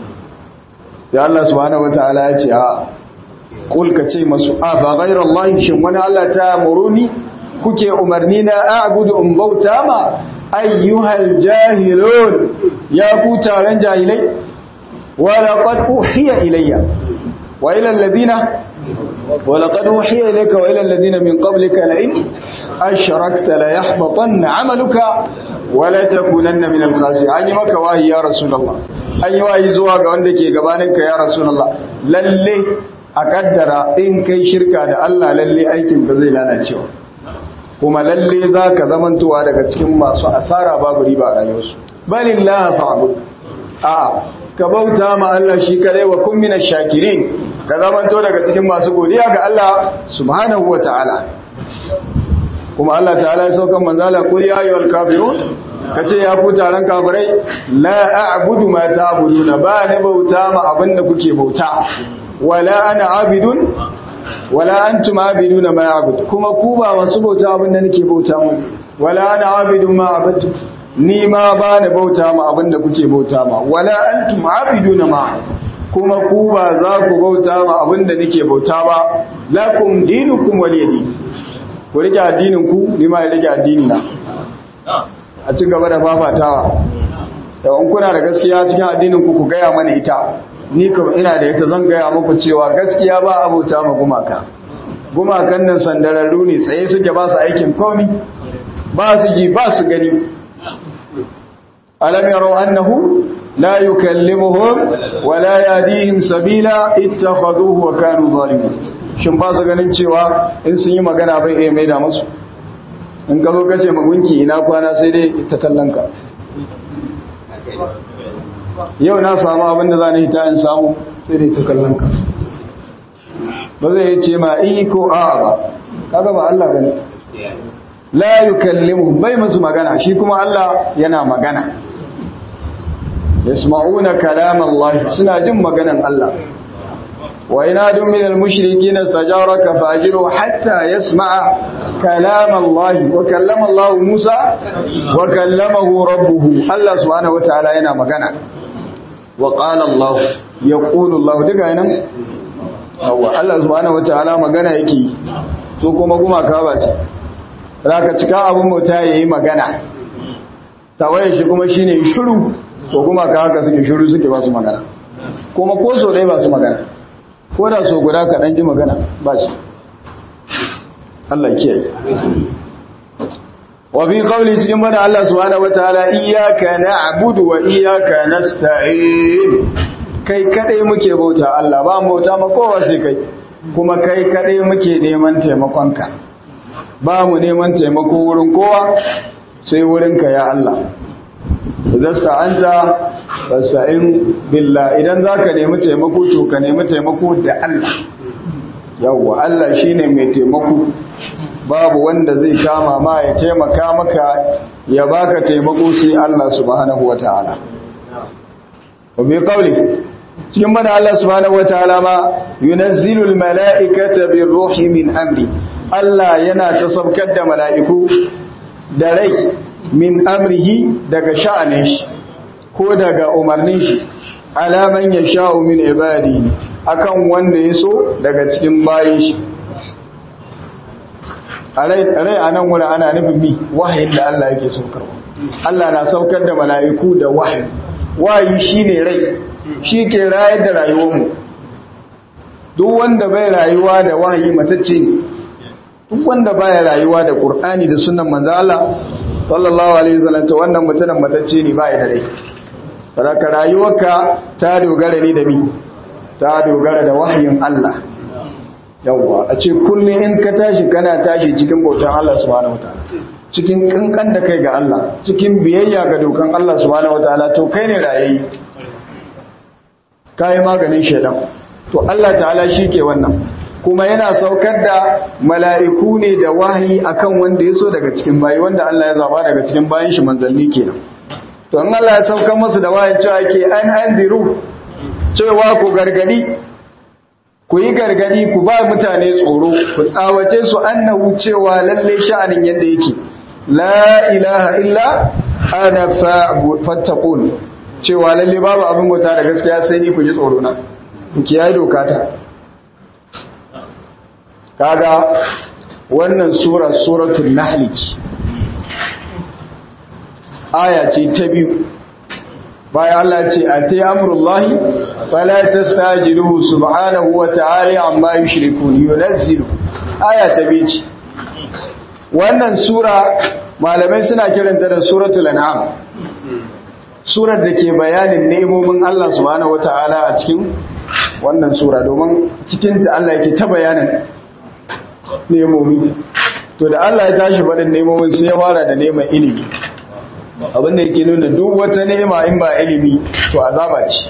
ya Allah subhanahu wataala ya ce a kul ka ce masu a ba ghairar Allah shin wani Allah ta muruni kuke umarni na a'budu in bauta ma ayyuhal jahilun ya ku taron jahilai wa laqad uhiya ilayya wa ila alladhina wa laqad uhiya ilayka wa ila alladhina min qablika la in ashrakta la yahbatanna 'amaluka wa la takunanna min al-khasirin an yi maka wahi ya rasulullah an yi wahi zuwa ga wanda ke gabaninka ya rasulullah lalle a kaddara in kai shirka da Allah lalle aikin ka zai lalacewa kuma lalle za ka zamantowa daga cikin masu asara babu riba a rayuwarsu balillah fa'bud a ka bauta ma Allah shi kadai wa kun minash shakirin ka zamanto daga cikin masu godiya ga Allah subhanahu wataala kuma Allah ta'ala ya saukan manzala qul ya ayyuhal kafirun kace ya ku taron kafirai la a'budu ma ta'buduna ba ne bauta ma abinda kuke bauta wala ana abidun wala antum abiduna ma abud kuma ku ba masu bauta abinda nake bauta mu wala ana abidun ma abadtu ni ma ba ni bauta ma abinda kuke bauta ma wala antum abiduna ma kuma ku ba za ku bauta ma abinda nake bauta ba lakum dinukum waliyadi ku rike addinin ku ni ma ya rike addini na a ci gaba da fafatawa yawan kuna da gaskiya cikin addinin ku ku gaya mana ita ni kuma ina da ita zan gaya muku cewa gaskiya ba abota ma gumaka gumakan nan sandararru ne tsaye suke ba su aikin komi ba su ji ba su gani alam yaro annahu la yukallimuhum wa la yadihim sabila ittakhaduhu wa kanu zalimin shin ba su ganin cewa in sun yi magana bai iya maida musu in ka zo kace magunki ina kwana sai dai ta kallon ka yau na samu abin da za ni hita in samu sai dai ta kallon ka ba zai ce ma i ko a ba kaga ba Allah bane la yukallimu bai musu magana shi kuma Allah yana magana yasma'una kalam Allah suna jin maganan Allah wa inadu min al-mushrikeena istajaraka fajiru hatta yasma'a kalam Allah wa kallama Allah Musa wa kallamahu rabbuhu Allah subhanahu wataala yana magana wa qala Allah yaqulu Allah duka nan yawa Allah subhanahu wataala magana yake so kuma kuma ka bace raka cika abun mota yayi magana tawaye shi kuma shine shiru ko kuma ka haka suke shiru suke ba su magana kuma ko so dai ba su magana ko da so guda ka dan ji magana ba shi Allah kiyaye wa fi qawli cikin bada Allah subhanahu wataala iyyaka na'budu wa iyyaka nasta'in kai kadai muke bauta Allah ba mu bauta ma kowa sai kai kuma kai kadai muke neman taimakonka ba mu neman taimako wurin kowa sai wurinka ya Allah idan sta'anta fasta'in billah idan zaka nemi taimako to ka nemi taimako da Allah yawwa Allah shine mai taimako babu wanda zai kama ma ya taimaka maka ya baka taimako sai Allah subhanahu wataala wa bi qawli cikin mana Allah subhanahu wataala ma yunazzilul mala'ikata birruhi min amri Allah yana tasabkar da mala'iku da rai min amrihi daga sha'anin shi ko daga umarnin shi alaman ya sha'u min ibadi akan wanda ya so daga cikin bayan shi a rai a nan wuri ana nufin mi wahayin da Allah yake saukarwa Allah na saukar da mala'iku da wahayi wahayi shi ne rai shi ke rayar da rayuwarmu duk wanda bai rayuwa da wahayi matacce ne duk wanda baya rayuwa da Qur'ani da sunnan manzo Allah sallallahu alaihi wasallam to wannan mutumin matacce ne ba da rai baraka rayuwarka ta dogara ne da mi ta dogara da wahayin Allah yawwa a ce kullum in ka tashi kana tashi cikin bautan Allah subhanahu wataala cikin kankan da kai ga Allah cikin biyayya ga dokan Allah subhanahu wataala to kai ne rayayi kai maganin shedan to Allah ta'ala shi ke wannan kuma yana saukar da mala'iku ne da wahayi akan wanda ya so daga cikin bayi wanda Allah ya zaba daga cikin bayan shi manzanni kenan to an Allah ya saukar masu da wahayi cewa ke an anziru cewa ku gargadi ku yi gargadi ku ba mutane tsoro ku tsawace su annahu cewa lalle sha'anin yadda yake la ilaha illa ana fattaqun cewa lalle babu abin bauta da gaskiya sai ni ku ji tsoro na ku kiyaye doka ta kaga wannan sura suratul nahl aya ce ta biyu bayan Allah ce a ta amurullahi fala tastajiluhu subhanahu wa ta'ala amma yushrikun yunazzilu aya ta biyu ce wannan sura malamai suna kiranta da suratul an'am surar da ke bayanin nemomin Allah subhanahu wa ta'ala a cikin wannan sura domin cikinta Allah yake ta bayanin nemomi to da Allah ya tashi faɗin nemomin sai ya fara da neman ilimi abinda yake nuna duk wata nema in ba ilimi to azaba ce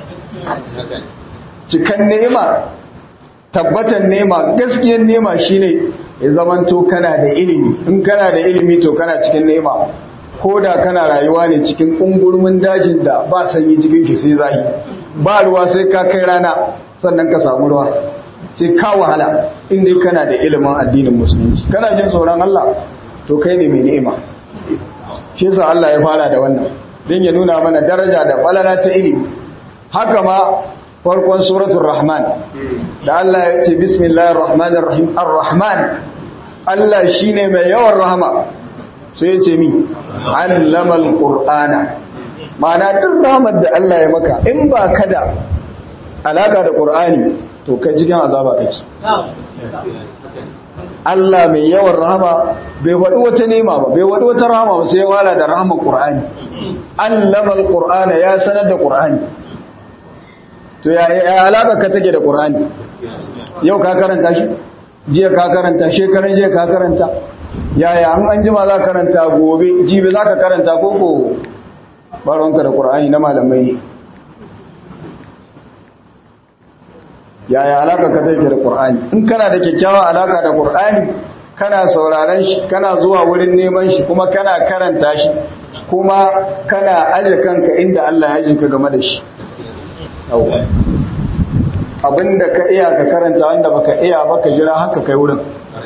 cikan nema tabbatan nema gaskiyar nema shine ya zamanto kana da ilimi in kana da ilimi to kana cikin nema ko da kana rayuwa ne cikin ƙungurmin dajin da ba sanyi cikin shi sai zahi ba ruwa sai ka kai rana sannan ka samu ruwa sai ka wahala inda kana da ilimin addinin musulunci kana jin tsoron Allah to kai ne mai ni'ima shi yasa Allah ya fara da wannan don ya nuna mana daraja da falala ta ilimi haka ma farkon suratul rahman da Allah ya ce bismillahir rahmanir rahim ar-rahman Allah shine mai yawan rahama sai ya ce mi allamal qur'ana ma'ana duk rahmar da Allah ya maka in ba ka da alaka da qur'ani to kai cikin azaba kake Allah mai yawan rahama bai faɗi wata nema ba bai faɗi wata rahama ba sai ya wala da rahaman qur'ani allamal qur'ana ya sanar da qur'ani to ya alaka ka take da qur'ani yau ka karanta shi jiya ka karanta shekaran jiya ka karanta yaya an an jima za karanta gobe jibi za ka karanta koko baronka da ƙur'ani na malamai ne yaya alaka ka take da ƙur'ani in kana da kyakkyawa alaka da ƙur'ani kana sauraron shi kana zuwa wurin neman shi kuma kana karanta shi kuma kana aje kanka inda Allah ya jinka game da shi abinda ka iya ka karanta wanda baka iya baka jira haka kai wurin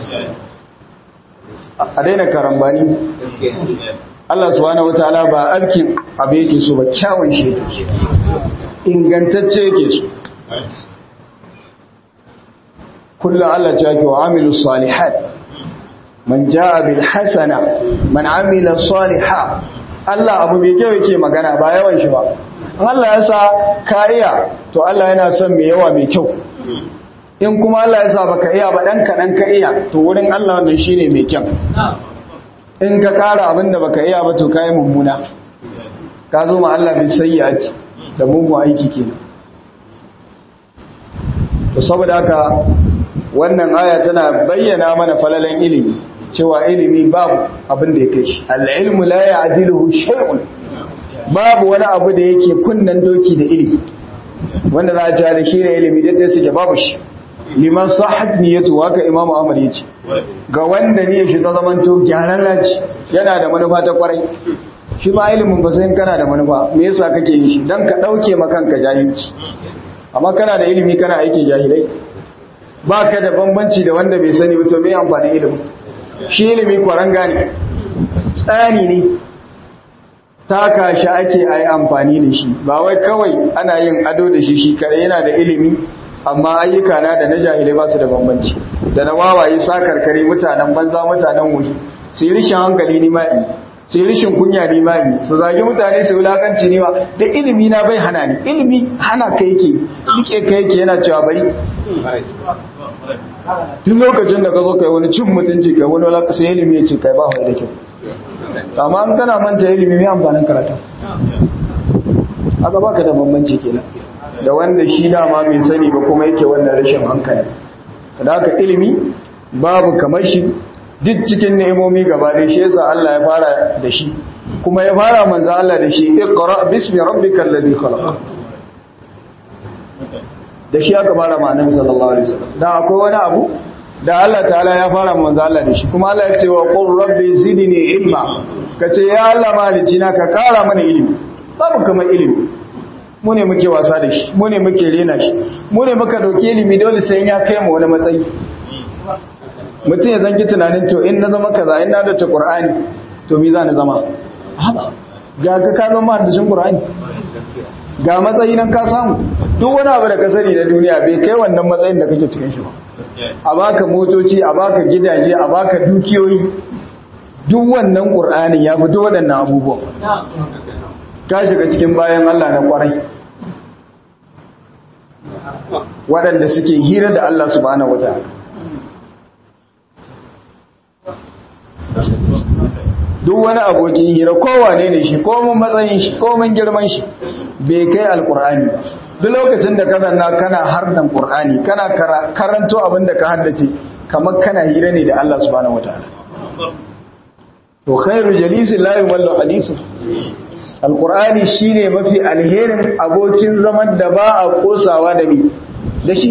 a daina karambani Allah subhanahu wataala ba abkin abu yake so ba kyawun shi ingantacce yake so kullum Allah ta yake wa amilu salihat man jaa bil hasana man amila saliha Allah abu mai kyau yake magana ba yawan shi ba Allah ya sa ka iya to Allah yana son mai yawa mai kyau in kuma Allah ya sa baka iya ba dan kaɗan ka iya to wurin Allah wannan shine mai kyan in ka kara abin da baka iya ba to kai mummuna ka zo ma Allah bi sayyi'ati da mugun aiki kenan to saboda haka wannan aya tana bayyana mana falalan ilimi cewa ilimi babu abin da ya kai shi al-ilmu la ya'diluhu shay'un babu wani abu da yake kunnan doki da ilimi wanda za a ci da shi ne ilimi daidai suke babu shi liman sahab niyyatu haka imamu ahmad yace ga wanda niyyar shi ta zamanto gyaran laci yana da manufa ta kwarai shi ma ilimin ba sai kana da manufa me yasa kake yin shi dan ka dauke makanka jahilci amma kana da ilimi kana aikin jahilai baka da bambanci da wanda bai sani ba to me amfanin ilimi shi ilimi kwaranga ne tsani ne taka shi ake ayi amfani da shi ba wai kawai ana yin ado da shi shi kare yana da ilimi amma ayyuka na da na jahilai ba su da bambanci da na wawaye sakarkare mutanen banza mutanen wuri su yi rishin hankali ni ma'i su yi rishin kunya ni ma'i su zagi mutane su wulakanci ni ma da ilimi na bai hana ni ilimi hana ka yake rike ka yake yana cewa bari tun lokacin da ka zo kai wani cin mutunci kai wani wala sai ilimi ya ce kai ba wai da kyau amma an kana manta ilimi mai amfanin karatu aka baka da bambanci kenan da wanda shi dama mai sani ba kuma yake wannan rashin hankali da haka ilimi babu kamar shi duk cikin nemomi gaba da shi yasa Allah ya fara da shi kuma ya fara manzo Allah da shi iqra bismi rabbikal ladhi khalaq da shi aka fara ma annabi sallallahu alaihi wasallam dan akwai wani abu da Allah ta'ala ya fara manzo Allah da shi kuma Allah ya ce wa qur rabbi zidni ilma kace ya Allah malici na ka kara mana ilimi babu kamar ilimi mu ne muke wasa da shi mu ne muke rena shi mu ne muka dauke ilimi dole sai ya kai mu wani matsayi mutum ya zanki tunanin to in na zama kaza in na dace qur'ani to me za na zama ga ka ka zama da qur'ani ga matsayi nan ka samu duk wani abu da ka sani da duniya bai kai wannan matsayin da kake cikin shi ba a baka motoci a baka gidaje a baka dukiyoyi duk wannan qur'anin ya fito waɗannan abubuwan ka shiga cikin bayan Allah na kwarai waɗanda suke hira da Allah subhanahu wataala duk wani abokin hira kowane ne shi komin matsayin shi komin girman shi bai kai alkur'ani duk lokacin da ka zanna kana hardan qur'ani kana karanto abin da ka haddace kamar kana hira ne da Allah subhanahu wataala to khairu jalisi la yumallu hadithu alkur'ani shine mafi alherin abokin zaman da ba a kosawa da ni da shi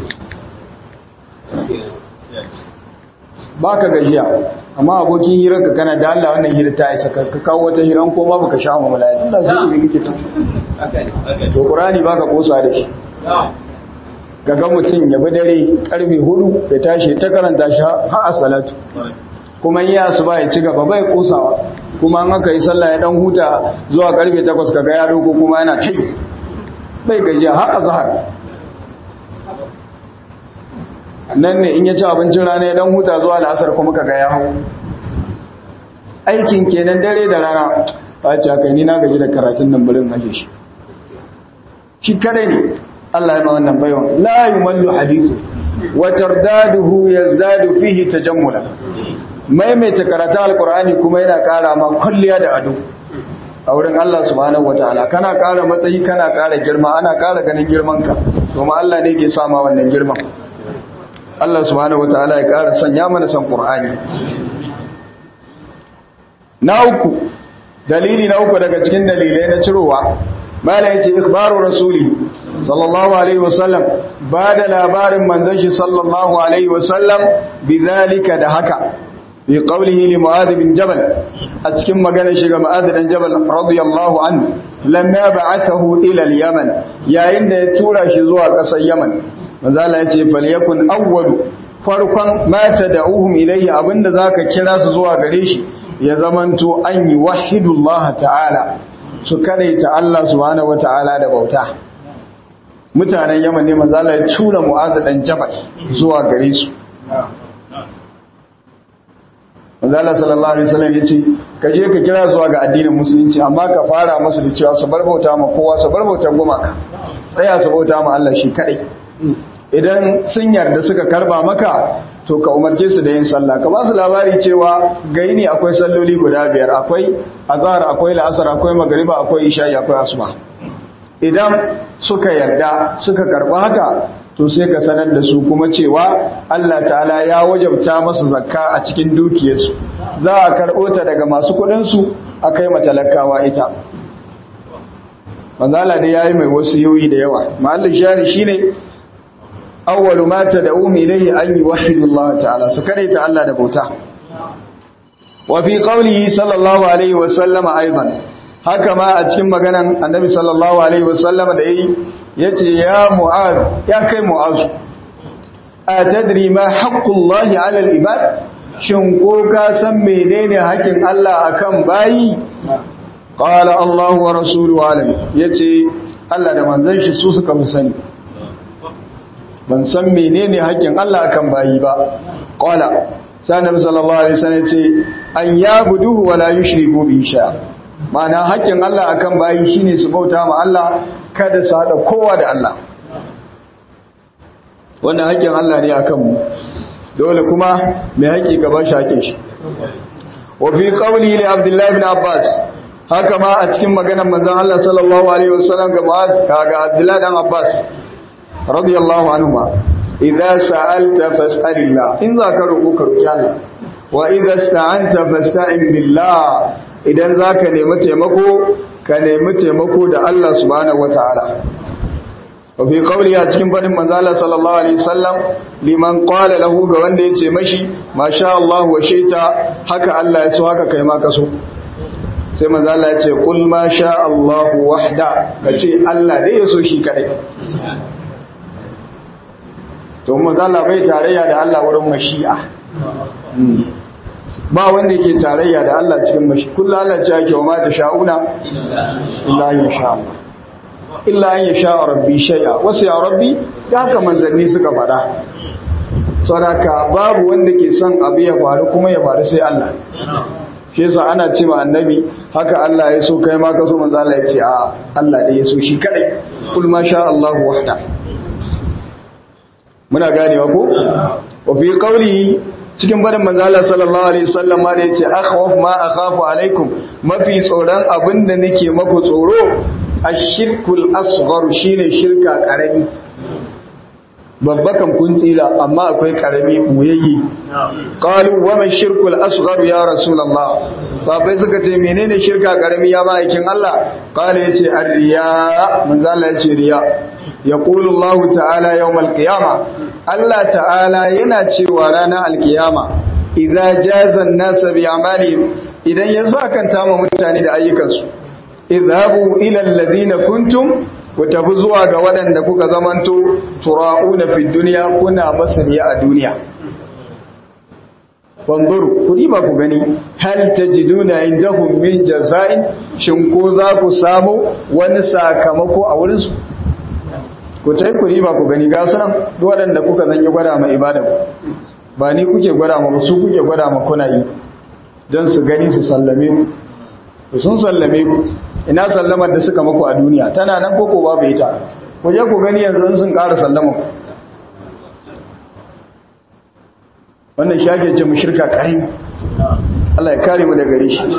baka gajiya amma abokin hirar ka kana da Allah wannan hirar ta isa ka kawo wata hirar ko ma baka sha mu malaya tunda sai ku kike ta to qur'ani baka kosa da shi gaga mutum ya bi dare karfe 4 ya tashi ta karanta shi har a salatu kuma yi asuba ya ci gaba bai kosawa kuma an aka yi sallah ya dan huta zuwa karfe 8 kaga ya doko kuma yana tai bai gajiya har azhar nan ne in ya ci abincin rana ya dan huta zuwa la'asar kuma kaga ya hau aikin kenan dare da rana ba ci haka ni na gaji da karatun nan burin aje shi shi kare ne Allah ya ma wannan baiwan la yumallu hadithu wa tardaduhu yazdadu fihi tajammula maimaita karatun alqur'ani kuma yana kara ma kulliya da ado a wurin Allah subhanahu wataala kana kara matsayi kana kara girma ana kara ganin girman ka kuma Allah ne ke sama wannan girman Allah subhanahu wataala ya ƙara sanya mana san Qur'ani na uku dalili na uku daga cikin dalilai na cirowa mala yace ikhbaru rasuli sallallahu alaihi wasallam ba da labarin manzon shi sallallahu alaihi wasallam bidhalika da haka bi qawlihi li mu'adh bin jabal a cikin maganar shi ga mu'adh dan jabal radiyallahu anhu lamma ba'athahu ila al-yaman yayin da ya tura shi zuwa ƙasar yaman manzala ya ce falyakun awwalu farkon mata da uhum ilayhi abinda zaka kira su zuwa gare shi ya zamanto an yi wahidullah ta'ala su kadaita Allah subhanahu wata'ala da bauta mutanen Yaman ne manzala ya tura Mu'adh dan Jabal zuwa gare su manzala sallallahu alaihi wasallam yace ka je ka kira zuwa ga addinin musulunci amma ka fara musu da cewa su bar bauta ma kowa su bar bautar gumaka tsaya su bauta ma Allah shi kadai idan sun yarda suka karba maka to ka umarce su da yin sallah ka ba su labari cewa gai ne akwai salloli guda biyar akwai azhar akwai la'asar akwai magriba akwai isha'i akwai asuba idan suka yarda suka karba haka to sai ka sanar da su kuma cewa Allah ta'ala ya wajabta masu zakka a cikin dukiyarsu za a karɓo ta daga masu kuɗinsu a kai matalakawa ita manzala dai yayi mai wasu yoyi da yawa mahallin shari shine awwalu ma tad'u ilayhi an yuwahhidu Allah ta'ala su kare ta Allah da bauta wa fi qawlihi sallallahu alaihi wa sallama aidan haka ma a cikin maganan annabi sallallahu alaihi wa sallama da yayi yace ya mu'az ya kai mu'az atadri ma haqqullahi 'ala al-ibad shin ko ka san menene haƙin Allah akan bayi qala Allah wa rasuluhu alim yace Allah da manzon shi su suka fi sani ban san menene haƙin Allah akan bayi ba qala sai annabi sallallahu alaihi wasallam yace an yabuduhu wa la yushriku bi shay'a ma'ana haƙin Allah akan bayi shine su bauta ma Allah kada su hada kowa da Allah wannan haƙin Allah ne akan mu dole kuma mai haƙi gaba shi haƙin shi wa fi qawli li Abdullah ibn Abbas haka ma a cikin maganar manzon Allah sallallahu alaihi wasallam ga Mu'az kaga Abdullah dan Abbas radiyallahu anhuma idza sa'alta fas'alillah in za ka roƙo ka roƙi Allah wa idza ista'anta fasta'in billah idan zaka nemi taimako ka nemi taimako da Allah subhanahu wataala wa fi qawli a cikin fadin manzo Allah sallallahu alaihi wasallam liman qala lahu ga wanda yace mashi masha Allah wa shaita haka Allah ya so haka kai ma ka so sai manzo Allah ya ce qul ma sha Allah wahda kace Allah dai ya so shi kadai to manzo Allah bai tarayya da Allah wurin mashi'a ba wanda yake tarayya da Allah cikin mashi kullu Allah ce yake wa ma ta sha'una illa ya sha Allah illa an yasha rabbi shay'a wasu ya rabbi da haka manzanni suka faɗa saboda babu wanda ke son abu ya faru kuma ya faru sai Allah shi yasa ana ce ma annabi haka Allah ya so kai ma ka so manzo Allah ya ce a Allah da ya so shi kadai kul ma sha Allah wahda muna ganewa ko wa fi qawlihi cikin barin manzo Allah sallallahu alaihi wasallam ma da yace akhawf ma akhafu alaikum mafi tsoron abinda nake maku tsoro ashirkul asghar shine shirka karami babba kan kun tsira amma akwai karami buyayye qalu wa ma shirkul asghar ya rasulullah babai suka ce menene shirka karami ya ma'aikin Allah qala yace ar-riya manzo Allah yace riya yaqulu Allah ta'ala yawmal qiyamah Allah ta'ala yana cewa ranar alkiyama idza jaza an-nas bi amalihim idan ya sakanta ma mutane da ayyukansu idhabu ila alladhina kuntum ku tafi zuwa ga waɗanda kuka zamanto tura'una fi dunya kuna masaniya a duniya wanzuru ku ba ku gani hal tajiduna indahum min jaza'in shin ko za ku samu wani sakamako a wurin su ku tai ku ba ku gani ga sunan duk waɗanda kuka zanyi gwada ma ibada ba ni kuke gwada ma su kuke gwada ma kuna yi don su gani su sallame ku sun sallame ku ina sallamar da suka maku a duniya tana nan koko babu ita ku je ku gani yanzu sun ƙara sallama ku wannan shi ake ce mu shirka ƙari Allah ya kare mu da gare shi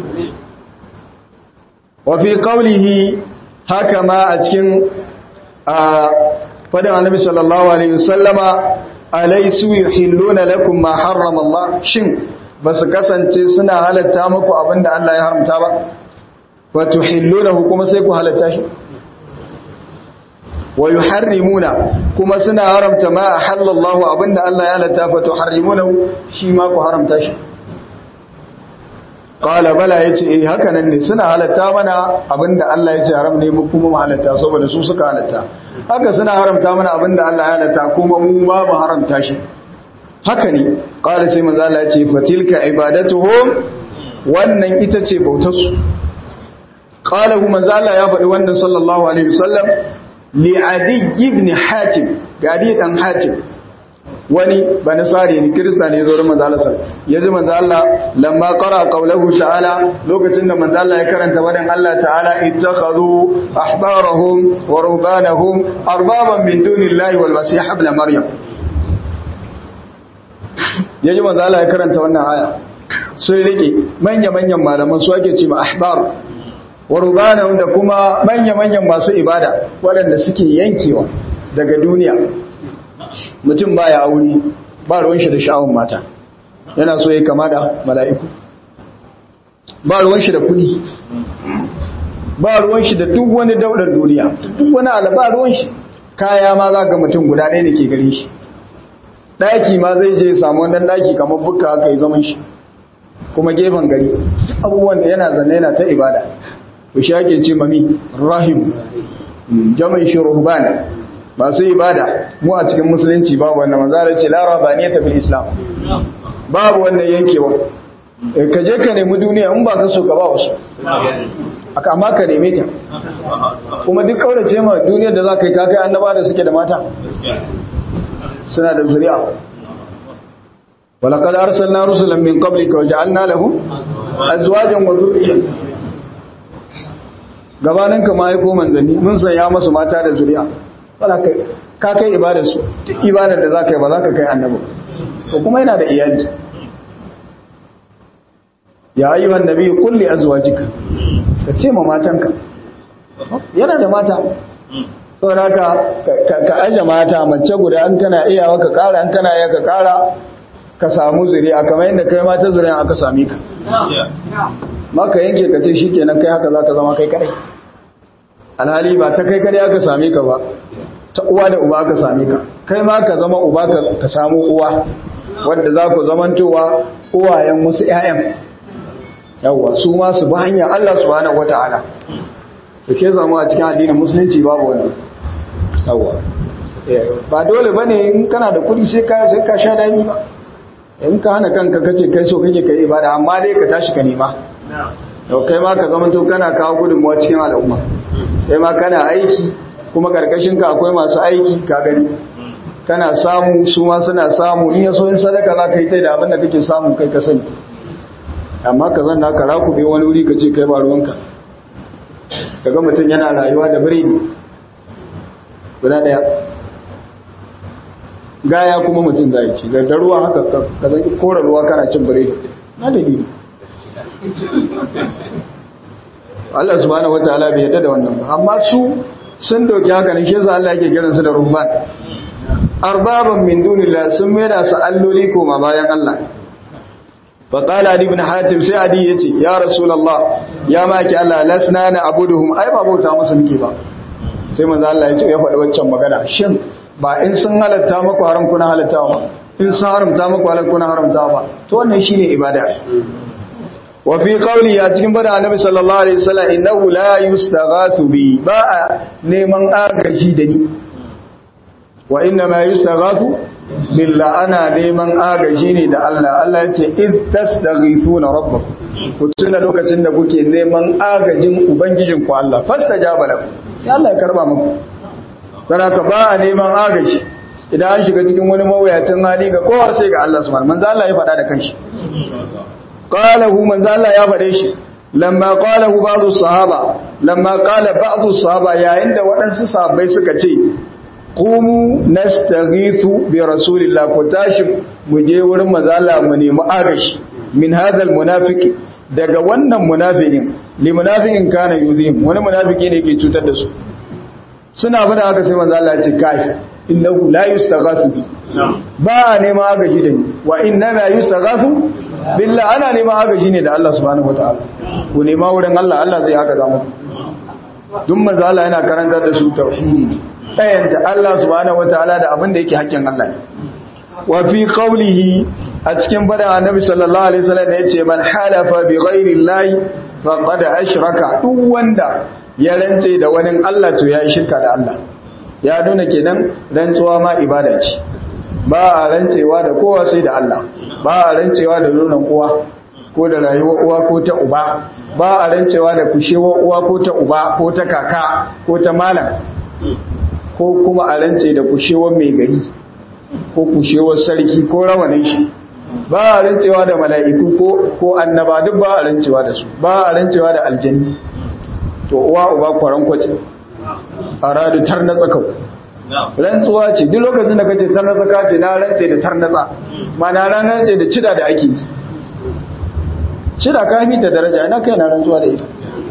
wa fi qawlihi haka ma a cikin a fadin annabi sallallahu alaihi wasallama alaysu yuhilluna lakum ma harrama Allah shin basu kasance suna halatta muku abinda Allah ya haramta ba wa tuhillunahu kuma sai ku halatta shi wa yuharrimuna kuma suna haramta ma ahallallahu abinda Allah ya halatta fa tuharrimunahu shi ma ku haramta shi qala bala yace eh haka nan ne suna halatta mana abinda Allah ya ce haram ne mu kuma mu halatta saboda su suka halatta haka suna haramta mana abinda Allah ya halatta kuma mu ma mu haramta shi haka ne qala sai manzo Allah ya ce fatilka ibadatuhum wannan ita ce bautar su qala manzo Allah ya faɗi wannan sallallahu alaihi wasallam li adi ibn hatim ga adi dan hatim wani ba nasari ne kirista ne zo manzo Allah ya ji manzo Allah lamma qara qawluhu ta'ala lokacin da manzo Allah ya karanta wadan Allah ta'ala ittakhadhu ahbarahum wa rubanahum arbaban min dunillahi wal masih ibn maryam ya ji manzo Allah ya karanta wannan aya sun rike manya-manyan malaman su ake ce ma ahbar wa rubanahum da kuma manya-manyan masu ibada waɗanda suke yankewa daga duniya mutum baya aure ba ruwan shi da sha'awun mata yana so ya kama da mala'iku ba ruwan shi da kudi ba ruwan shi da duk wani daular duniya duk wani ala ba ruwan shi kaya ma za ga mutum guda ɗaya ne ke gare shi ɗaki ma zai je samu wannan ɗaki kamar bukka haka yi zaman shi kuma gefen gari abubuwan da yana zanne yana ta ibada to shi ake ce mami rahim jami'in shi ruhban masu ibada mu a cikin musulunci babu wannan manzara ce la rabaniyata fil islam babu wannan yankewa ka je ka nemi duniya in ba ka so ka ba wasu aka amma ka neme ta kuma duk kaurace ma duniyar da za ka yi kakai annaba da suke da mata suna da zuri'a walaqad arsalna rusulan min qablika wa ja'alna lahum azwajan wa dhurriyya gabanin ka mai ko manzanni mun sanya masu mata da zuri'a wala kai ka kai ibadar su duk ibadar da zaka yi ba zaka kai annabi to kuma yana da iyali ya ayyuhan nabi qul li azwajika ka ce ma matanka yana da mata saboda haka ka aje mata mace guda an kana iyawa ka kara an kana iya ka kara ka samu zuri'a kamar yadda kai mata zuri'a aka sami ka maka yanke ka ce shikenan kai haka zaka zama kai kadai alhali ba ta kai kadai aka same ka ba ta uwa da uba aka same ka kai ma ka zama uba ka samu uwa wanda za ku zamantowa uwayen wasu ƴaƴan yawwa su ma su bi hanyar Allah subhanahu wata'ala da ke zama a cikin addinin musulunci babu wani yawwa ba dole bane in kana da kudi sai ka sai ka sha dani ba in ka hana kanka kake kai so kake kai ibada amma dai ka tashi ka nema yau kai ma ka zamanto kana kawo gudunmuwa cikin al'umma kai ma kana aiki kuma karkashin ka akwai masu aiki ka gani kana samu su ma suna samu in yaso in sadaka za ka yi ta da abin da kake samu kai ka sani amma ka zanna ka rakube wani wuri ka ce kai ba ruwanka daga mutum yana rayuwa da biredi guda daya gaya kuma mutum zai ci da ruwa haka ka zai kora ruwa kana cin biredi na dalili Allah subhanahu wataala bai yarda da wannan ba amma su sun doki haka ne shi yasa Allah yake kiran su da ruhban arbaban min dunillah sun maida su alloli koma bayan Allah fa qala ali ibn hatim sai adi yace ya rasulullah ya maki Allah lasna na abuduhum ai ba bauta musu muke ba sai manzo Allah yace ya faɗi waccan magana shin ba in sun halatta maku haram kuna halatta ba in sun haramta maku halal kuna haramta ba to wannan shine ibada wa fi qawli ya cikin bada annabi sallallahu alaihi wasallam innahu la yustaghathu bi ba neman agaji da ni wa inna ma yustaghathu billah ana neman agaji ne da Allah Allah ya ce id tastaghithuna rabbakum ku tuna lokacin da kuke neman agajin ubangijin ku Allah fastajaba lakum sai Allah ya karba muku saraka ba a neman agaji idan an shiga cikin wani mawuyacin hali ga kowa sai ga Allah subhanahu manzo Allah ya faɗa da kanshi qalahu manzo Allah ya faɗe shi lamma qalahu ba'du sahaba lamma qala ba'du sahaba yayin da waɗansu sahabbai suka ce qumu nastaghithu bi rasulillah ku tashi mu je wurin manzo Allah mu nemi agashi min hadal munafiqi daga wannan munafikin li munafiqin kana yuzim wani munafiki ne yake cutar da su suna bada haka sai manzo Allah ya ce kai innahu la yustaghathu bi ba a neman agaji da ni wa inna la yustaghathu billah ana neman agaji ne da Allah subhanahu wataala ku nema wurin Allah Allah zai haka zamu duk manzo Allah yana karantar da su tauhidi ɗayan da Allah subhanahu wataala da abin da yake hakkin Allah ne wa fi qawlihi a cikin bada annabi sallallahu alaihi wasallam yace man halafa bi ghairi llahi faqad ashraka duk wanda ya rance da wani Allah to ya yi shirka da Allah ya nuna kenan rantsuwa ma ibada ce ba a rancewa da kowa sai da Allah ba a rancewa da nonon uwa ko da rayuwar uwa ko ta uba ba a rancewa da kushewar uwa ko ta uba ko ta kaka ko ta malam ko kuma a rance da kushewar mai gari ko kushewar sarki ko rawanin shi ba a rancewa da mala'iku ko annaba duk ba a rancewa da su ba a rancewa da aljani to uwa uba kwaran kwace a radu tar na tsakau rantsuwa ce duk lokacin da kace tarnatsa ka ce na rantse da tarnatsa ma na rantse da cida da ake cida ka fi da daraja ina kai na rantsuwa da ita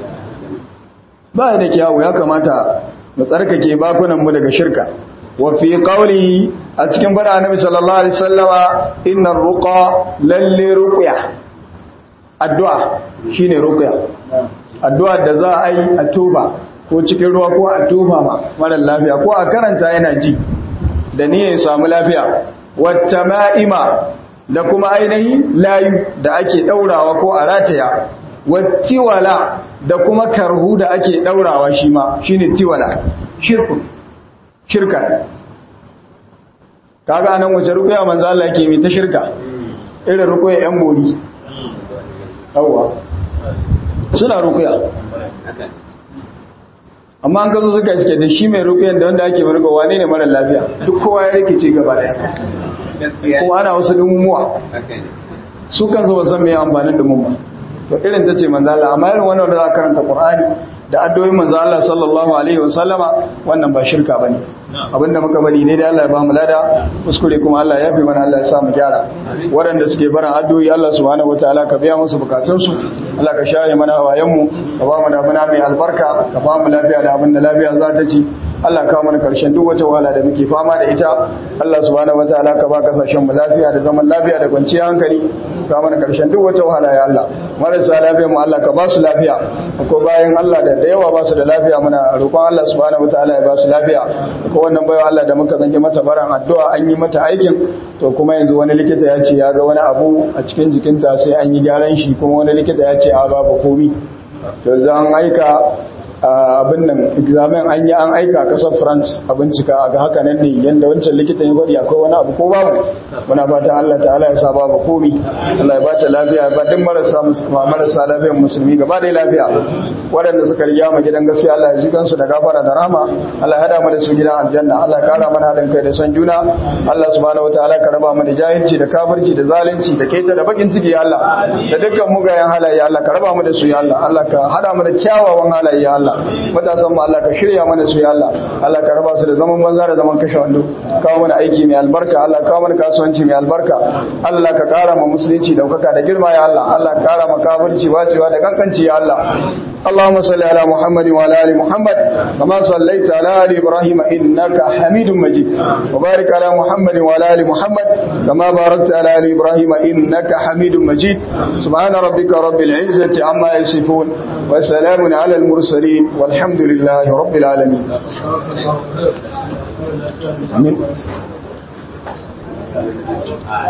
ba da kyawu ya kamata mu tsarkake bakunan mu daga shirka wa fi qawli a cikin bada annabi sallallahu alaihi wasallama innar ruqa lalle ruqya addu'a shine ruqya addu'a da za a yi a tuba ko cikin ruwa ko a tuba ma mara lafiya ko a karanta yana ji da niyyar samu lafiya wata ma'ima da kuma ainihi layu da ake daurawa ko a rataya wattiwala da kuma karhu da ake daurawa shi ma shine tiwala shirku shirka kaga anan wace rukuya manzo Allah yake mi ta shirka irin rukuya yan bori yawa suna rukuya amma an gazo suka iske da shi mai rukuyan da wanda ake marga wane ne mara lafiya duk kowa ya rikice gaba daya kuma ana wasu dumumuwa su kan zo san mai amfanin dumun ba to irin ta ce manzo Allah amma irin wannan da za karanta Qur'ani da addu'o'in manzo Allah sallallahu alaihi wasallama wannan ba shirka bane abinda muka bari ne da Allah ya ba mu lada kuskure kuma Allah ya fi mana Allah ya sa mu gyara waɗanda suke barin addu'o'i Allah subhanahu wataala ka biya musu bukatun su Allah ka share mana hawayen mu ka ba mu da muna mai albarka ka ba mu lafiya da abin da lafiya za ta ci Allah ka mana karshen duk wata wahala da muke fama da ita Allah subhanahu wataala ka ba kasashen mu lafiya da zaman lafiya da kwanciyar hankali ka mana karshen duk wata wahala ya Allah marasa lafiya mu Allah ka ba su lafiya ko bayan Allah da da yawa ba su da lafiya muna roƙon Allah subhanahu wataala ya ba su lafiya ko wannan bayan Allah da muka zange mata baran addu'a an yi mata aikin to kuma yanzu wani likita ya ce ya ga wani abu a cikin jikinta sai an yi gyaran shi kuma wani likita ya ce a babu komi to zan aika abin nan examen an yi an aika kasar france a bincika a ga haka nan ne yadda wancan likitan ya faɗi akwai wani abu ko babu muna fatan allah ta'ala ya sa babu komi allah ya bata lafiya ba duk marasa marasa lafiyar musulmi gaba da lafiya waɗanda suka riga mu gidan gaskiya allah ya ji kansu da gafara da rama allah ya hada mu da su gidan aljanna allah ya kara mana haɗin kai da son juna allah subhanahu wataala ka raba mu da jahilci da kafirci da zalunci da keta da bakin ciki ya allah da dukkan mugayen halaye allah ka raba mu da su ya allah allah ka hada mu da kyawawan halaye ya allah Allah matasan mu Allah ka shirya mana su ya Allah Allah ka raba su da zaman banza da zaman kashe wando kawo mana aiki mai albarka Allah kawo mana kasuwanci mai albarka Allah ka kara ma musulunci daukaka da girma ya Allah Allah ka kara ma kafirci wacewa da kankanci ya Allah اللهم صل على محمد وعلى ال محمد كما صليت على ال ابراهيم انك حميد مجيد وبارك على محمد وعلى ال محمد كما باركت على ال ابراهيم انك حميد مجيد سبحان ربك رب العزه عما يصفون وسلام على المرسلين والحمد لله رب العالمين آمين